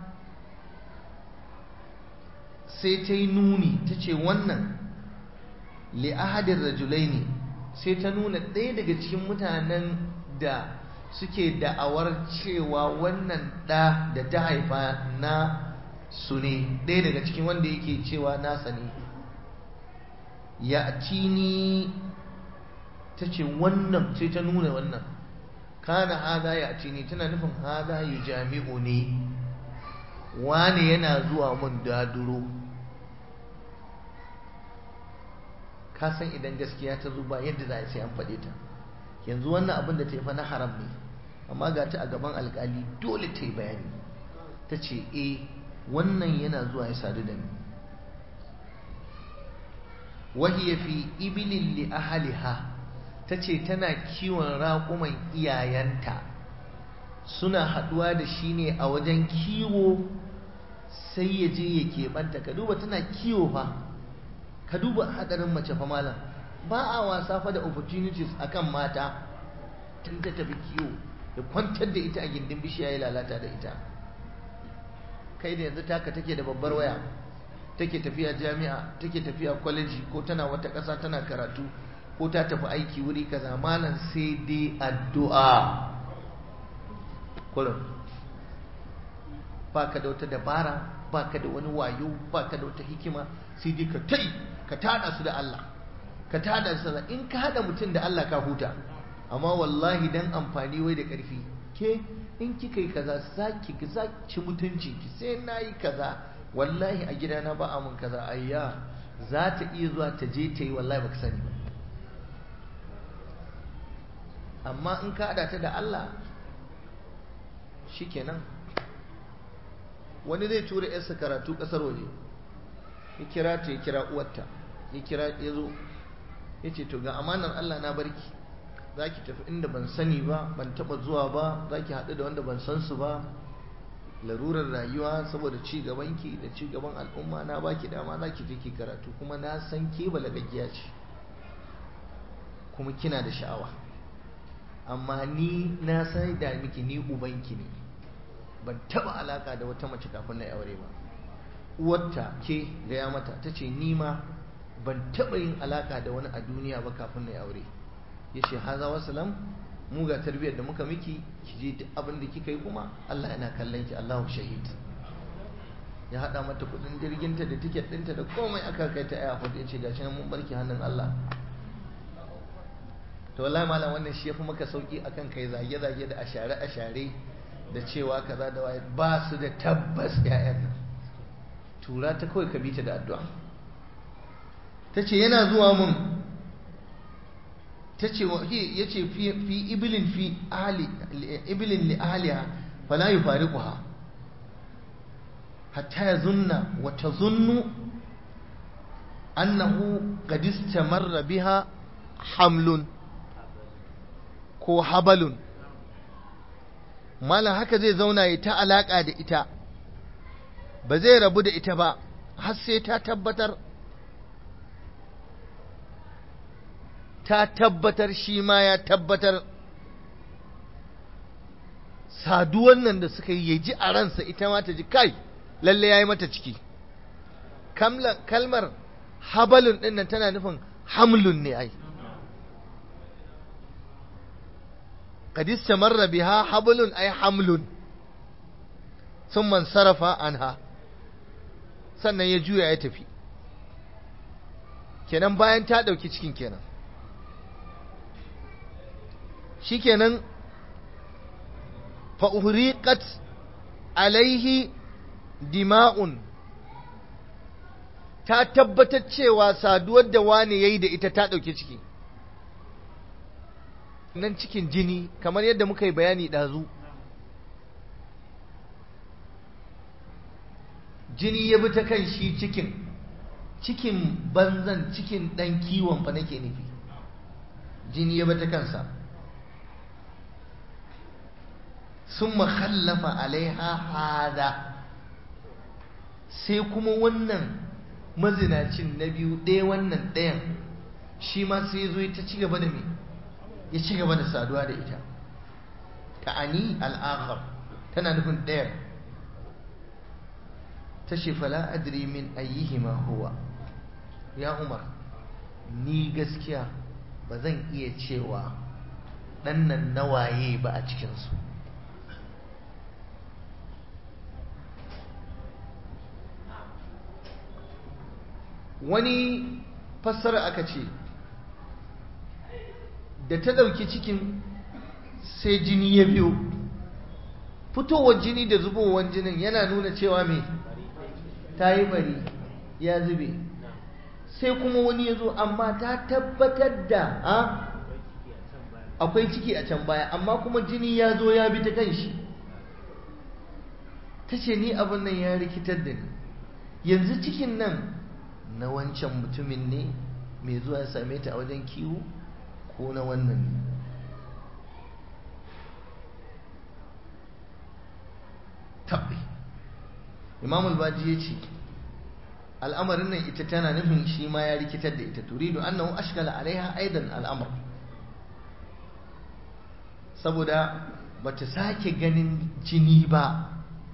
sai ta yi nuni ta ce wannan li'ahadin rajulai ne sai ta nuna ɗaya daga cikin mutanen da suke da'awar cewa wannan ɗa da ta haifa na su ne ɗaya daga cikin wanda yake cewa nasa ne ya tini ta ce wannan sai ta nuna wannan kana hada ya tini tana nufin hada yu jami'u ne wane yana zuwa mun daduro ka san idan gaskiya ta zo ba yadda za a sai an faɗe ta yanzu wannan abin da ta yi fa na haram ne amma ga ta a gaban alkali dole ta yi bayani ta ce e wannan yana zuwa ya sadu da ni wahiya fi ibilin li ahaliha ta ce tana kiwon raƙuman iyayenta suna haɗuwa da shi ne a wajen kiwo sai ya je ya keɓanta ka duba tana kiwo fa ka duba hadarin mace fa malam ba a wasa fa da opportunities akan mata tun ta tafi kiwo da kwantar da ita a gindin bishiya ya lalata da ita kai da yanzu taka take da babbar waya take tafiya jami'a take tafiya kwaleji ko tana wata ƙasa tana karatu ko ta tafi aiki wuri kaza malam sai dai addu'a kullum baka da wata dabara baka da wani wayo baka da wata hikima sai dai ka tai ka tada su da Allah ka tada su da in ka hada mutum da Allah ka huta amma wallahi dan amfani wai da karfi ke in kika yi kaza zaki ki zaki mutunci ki sai nayi kaza wallahi a gidana ba a mun kaza ayya za ta iya zuwa ta je ta yi wallahi baka sani ba amma in ka hada ta da Allah shikenan wani zai tura yarsa karatu kasar waje ya kira ta ya kira uwarta ya kira ya zo ya ce to ga amanar Allah na barki za ki tafi inda ban sani ba ban taba zuwa ba za ki haɗu da wanda ban san su ba larurar rayuwa saboda ci gabanki da ci gaban al'umma na baki dama za ki je ki karatu kuma na san ke balagaggiya ce kuma kina da sha'awa amma ni na sai da miki ni ubanki ne ban taba alaka da wata mace kafin na yi aure ba uwarta ke gaya mata ta ce ni ma ban taba yin alaka da wani a duniya ba kafin na yi aure ya ce haza wasalam mu ga tarbiyyar da muka miki ki je duk abin da kika yi kuma Allah yana kallon ki Allahu shahid ya hada mata kudin jirginta da tiket ɗinta da komai aka kai ta airport ya ce gashi nan mun barki hannun Allah to wallahi malam wannan shi yafi maka sauki akan kai zage zage da ashare ashare da cewa kaza da waye ba su da tabbas ƴaƴan nan tura ta kawai ka bita da addu'a tace yana zuwa mun tace yace fi fi iblin fi ahli iblin li ahliha fala yufariquha hatta yazunna wa tazunnu annahu qad istamarra biha hamlun ko habalun malam haka zai zauna ya ta alaka da ita ba zai rabu da ita ba har sai ta tabbatar ta tabbatar shi ma ya tabbatar saduwan nan da suka yi ya ji a ransa ita ma ta ji kai lalle ya yi mata ciki kalmar habalun ɗin nan tana nufin hamlun ne ai قد استمر بها حبل أي حمل ثم انصرف عنها sannan ya juya ya tafi kenan bayan ta ɗauki cikin kenan shikenan fa'uriƙat alaihi dima'un ta tabbatar cewa saduwar da wani ya yi da ita ta ɗauki ciki nan cikin jini kamar yadda muka yi bayani ɗazu jini ya bi ta kan shi cikin cikin banzan cikin ɗan kiwon fa nake nufi jini ya bi ta kansa sun makhallafa alaiha hada sai kuma wannan mazinacin na biyu ɗaya wannan ɗayan shi ma sai zo ta ci gaba da mai ya ci gaba da saduwa da ita ta'ani al'akhar tana nufin ɗayar ta ce fala adri min ayyihima huwa ya umar ni gaskiya ba zan iya cewa ɗan nan nawaye ba a cikinsu wani fassara aka ce da ta ɗauki cikin sai jini ya biyo fitowar jini da zubowar jinin yana nuna cewa mai ta yi bari ya zube sai kuma wani ya zo amma ta tabbatar da a akwai ciki a can baya amma kuma jini ya zo ya bi ta kan shi ta ce ni abin nan ya rikitar da ni yanzu cikin nan na wancan mutumin ne mai zuwa ya same ta a wajen kiwo ko na wannan ne tabbi imamul baji ya ce al'amarin nan ita tana nufin shi ma ya rikitar da ita turidu annahu ashkala alaiha aidan al'amar saboda bata sake ganin jini ba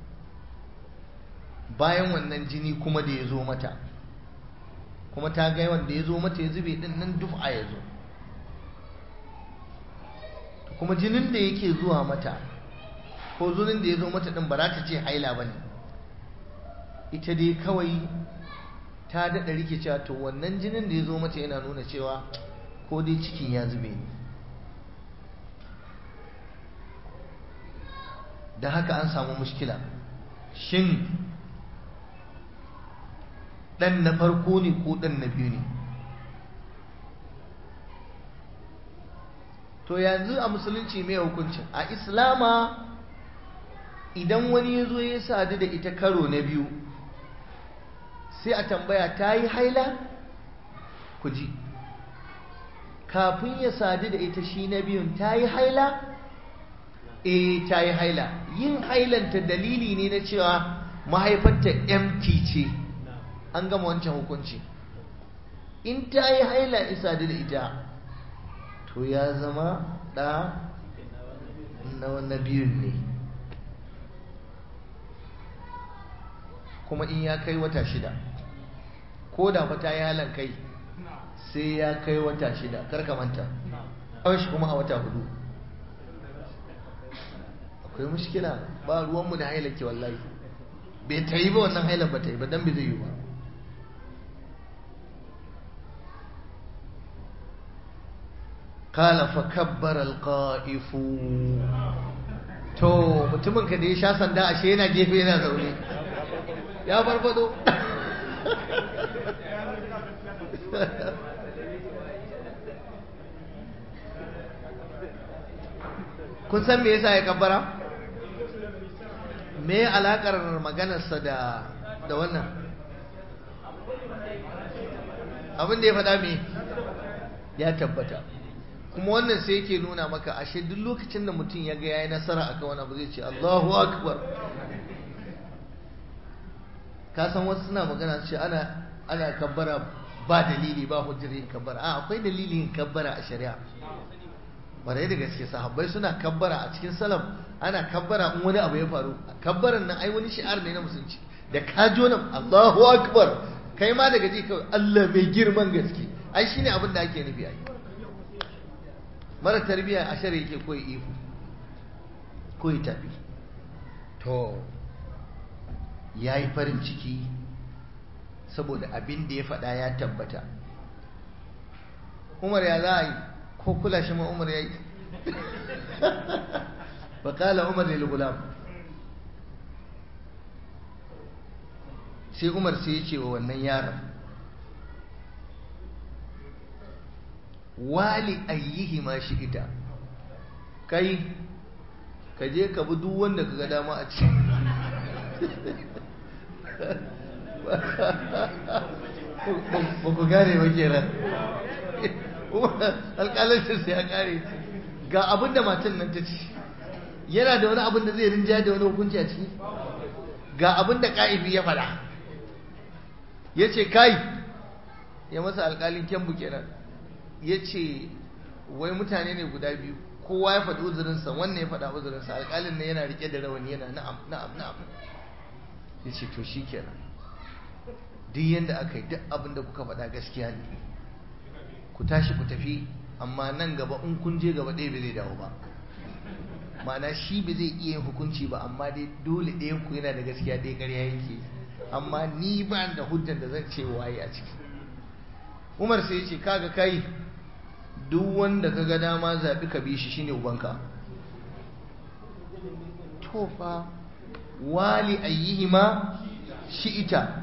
bayan wannan jini kuma da ya zo mata kuma ta ga wanda ya zo mata ya zube din nan duf'a ya zo kuma jinin da yake zuwa mata ko zunin da ya zo mata din ba za ta ce haila ba ne ita dai kawai ta daɗa rike cewa to wannan jinin da ya zo mata yana nuna cewa ko dai cikin ya zube ne da haka an samu mushkila shin ɗan na farko ne ko ɗan na biyu ne to yanzu a musulunci mai hukuncin a islama idan wani ya zo ya sadu da ita karo na biyu sai a tambaya ta yi haila ku ji kafin ya sadu da ita shi na biyun ta yi haila eh ta yi haila yin hailanta dalili ne na cewa mahaifarta empty ce an gama wancan hukunci in ta yi haila isa da ita to ya zama ɗa na wannan biyun ne kuma in ya kai wata shida ko da fa ta yi halan kai sai ya kai wata shida karka manta kawai shi kuma a wata hudu akwai mushkila ba ruwanmu da hailake wallahi bai ta yi ba wannan hailar ba ta yi ba don bai zai yi ba kala fa kabbar alqa'ifu to mutumin ka da ya sha sanda ashe yana gefe yana zaune ya farfado kun san me yasa ya kabbara me alakar maganarsa da da wannan abin da ya faɗa me ya tabbata kuma wannan sai yake nuna maka ashe duk lokacin da mutum ya ga yayi nasara akan wani abu zai ce Allahu akbar ka san wasu suna magana su ce ana ana kabbara ba dalili ba hujjar yin kabbara a akwai dalilin yin kabbara a shari'a bare da gaske sahabbai suna kabbara a cikin salam ana kabbara in wani abu ya faru kabbaran nan ai wani shi'ar ne na musulunci da ka jo nan Allahu akbar kai ma daga ji kawai Allah mai girman gaske ai shine abin da ake nufi ai mara tarbiya a shari'a yake koyi ihu koyi tafi to yayi farin ciki saboda abin da ya faɗa ya tabbata Umar ya za a yi ko kula shi ma Umar ya yi faƙala Umar lil gulam sai Umar sai ya ce wa wannan yaron wali ayyihi ma shi ita kai ka je ka bi duk wanda ka ga dama a ci ba ku gane ba kenan alƙalancin sai ya ƙare ga abin da matan nan ta ci yana da wani abin da zai rinja da wani hukunci a ciki ga abin da ƙa'ibi ya faɗa ya ce kai ya masa alƙalin kyambu kenan ya ce wai mutane ne guda biyu kowa ya faɗi uzurinsa wannan ya faɗa uzurinsa alƙalin ne yana riƙe da rawani yana na'am na'am na'am ya ce to shi kenan duk yadda aka yi duk abin da kuka faɗa gaskiya ne ku tashi ku tafi amma nan gaba in kun je gaba ɗaya ba zai dawo ba ma'ana shi ba zai iya yin hukunci ba amma dai dole ɗayan ku yana da gaskiya ɗaya ƙarya yake amma ni ba da hujjan da zan ce waye a ciki umar sai ya ce kaga kai duk wanda ka ga dama zaɓi ka bi shi shine ubanka to fa wali ayyihima shi'ita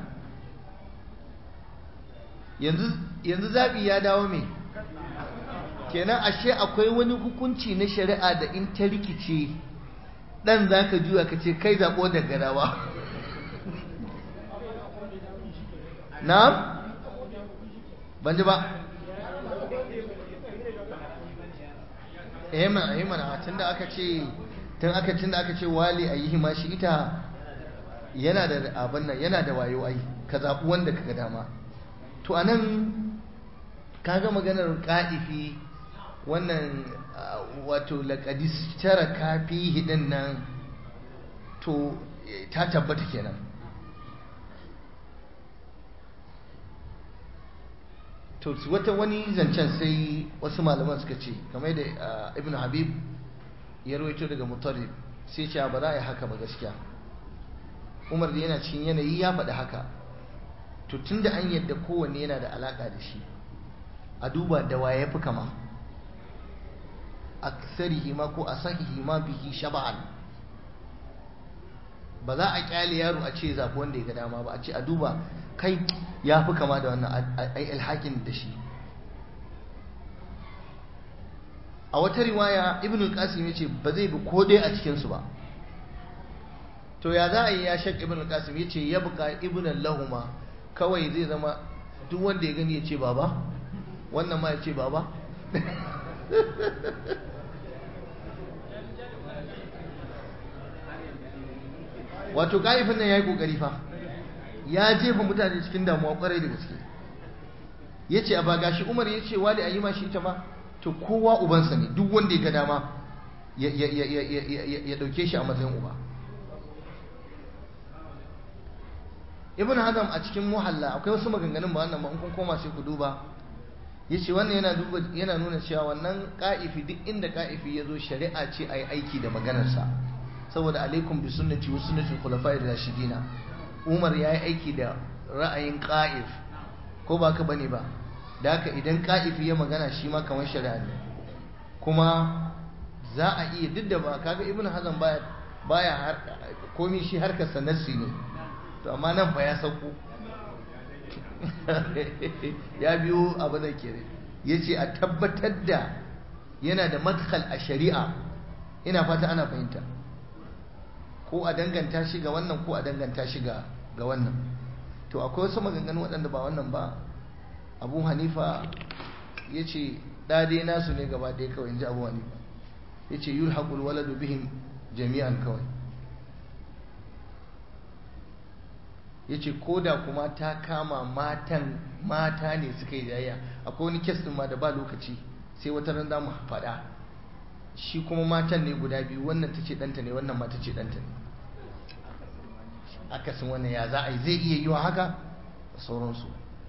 yanzu yanzu zabi ya dawo me kenan ashe akwai wani hukunci na shari'a da in ta rikice dan zaka juya ka ce kai zabo da garawa na'am ban ji ba eh mana eh mana tunda aka ce tun aka tunda aka ce wali ayihi ma shi ita yana da abin nan yana da wayo ai ka zabi wanda kaga dama to anan kaga maganar qa'ifi wannan wato laqadis tara kafi hidin nan to ta tabbata kenan to wata wani zancen sai wasu malaman suka ce kamar da ibn habib ya rawaito daga mutarrib sai ce ba za a yi haka ba gaskiya umar da yana cikin yanayi ya faɗi haka to tun da an yadda kowanne yana da alaƙa da shi a duba da wa ya fi kama aksarihi ma ko asahihi ma bihi shaba'an ba za a kyale yaro a ce zafi wanda ya ga dama ba a ce a duba kai ya fi kama da wannan ai alhakin da shi a wata riwaya ibn al-qasim yace ba zai bi ko dai a cikin su ba to ya za a yi ya shak ibn al-qasim yace ya buka ibn lahuma kawai zai zama duk wanda ya gani ya ce baba wannan ma ya ce baba wato ka'ifin nan ya yi kokari fa ya jefa mutane cikin damuwa kwarai da gaske ya ce a ba gashi umar ya ce wali a yi ma shi ita ma to kowa ubansa ne duk wanda ya ga dama ya ɗauke shi a matsayin uba ibn hazm a cikin muhalla akwai wasu maganganun ba wannan ba in kun koma sai ku duba yace wannan yana duba yana nuna cewa wannan qa'ifi duk inda qa'ifi yazo shari'a ce ayi aiki da maganarsa saboda alaikum bi sunnati wa sunnati khulafa'ir rashidina Umar yayi aiki da ra'ayin qa'if ko ba ka bane ba da haka idan qa'ifi ya magana shi ma kamar shari'a ne kuma za a iya duk da ba kaga ibn hazm baya baya komai shi harkar sanarsi ne to amma nan fa ya sauko ya biyo abu da ke ya ce a tabbatar da yana da madkhal a shari'a ina fata ana fahimta ko a danganta shi ga wannan ko a danganta shi ga wannan to akwai wasu maganganu waɗanda ba wannan ba abu hanifa ya ce ɗade nasu ne gaba ɗaya kawai in ji abu hanifa ya ce yulhaƙul waladu bihim jami'an kawai ya ce ko da kuma ta kama matan mata ne suka yi jayayya akwai wani kes ɗin ma da ba lokaci sai wata ran za mu faɗa shi kuma matan ne guda biyu wannan ta ce ɗanta ne wannan ma ta ce ɗanta ne akasin wannan ya za a yi zai iya yi wa haka da sauransu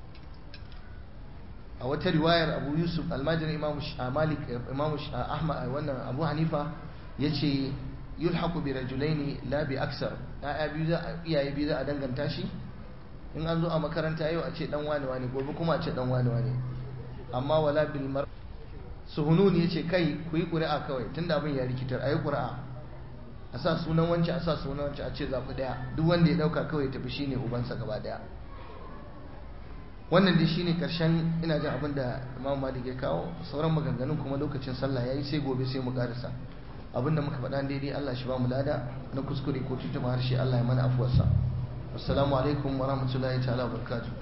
a wata riwayar abu yusuf almajirin imamu malik imamu ahmad wannan abu hanifa ya ce yulhaqu bi rajulaini la bi aksar ya'ya biyu za iyaye biyu za a danganta shi in an zo a makaranta yau a ce dan wani wani gobe kuma a ce dan wani wani amma wala bil mar suhunun yace kai ku yi ƙuri'a kawai tunda abin ya rikitar ayi ƙuri'a a sa sunan wancan a sa sunan wancan a ce zaɓi ɗaya duk wanda ya ɗauka kawai tafi shine ubansa gaba ɗaya wannan dai shine karshen ina jin abin da Imam Malik ya kawo sauran maganganun kuma lokacin sallah yayi sai gobe sai mu karasa abin da muka faɗa daidai Allah shi ba mu lada na kuskure ko tutuma harshe Allah ya mana afuwarsa assalamu alaikum wa rahmatullahi ta'ala wa barakatuh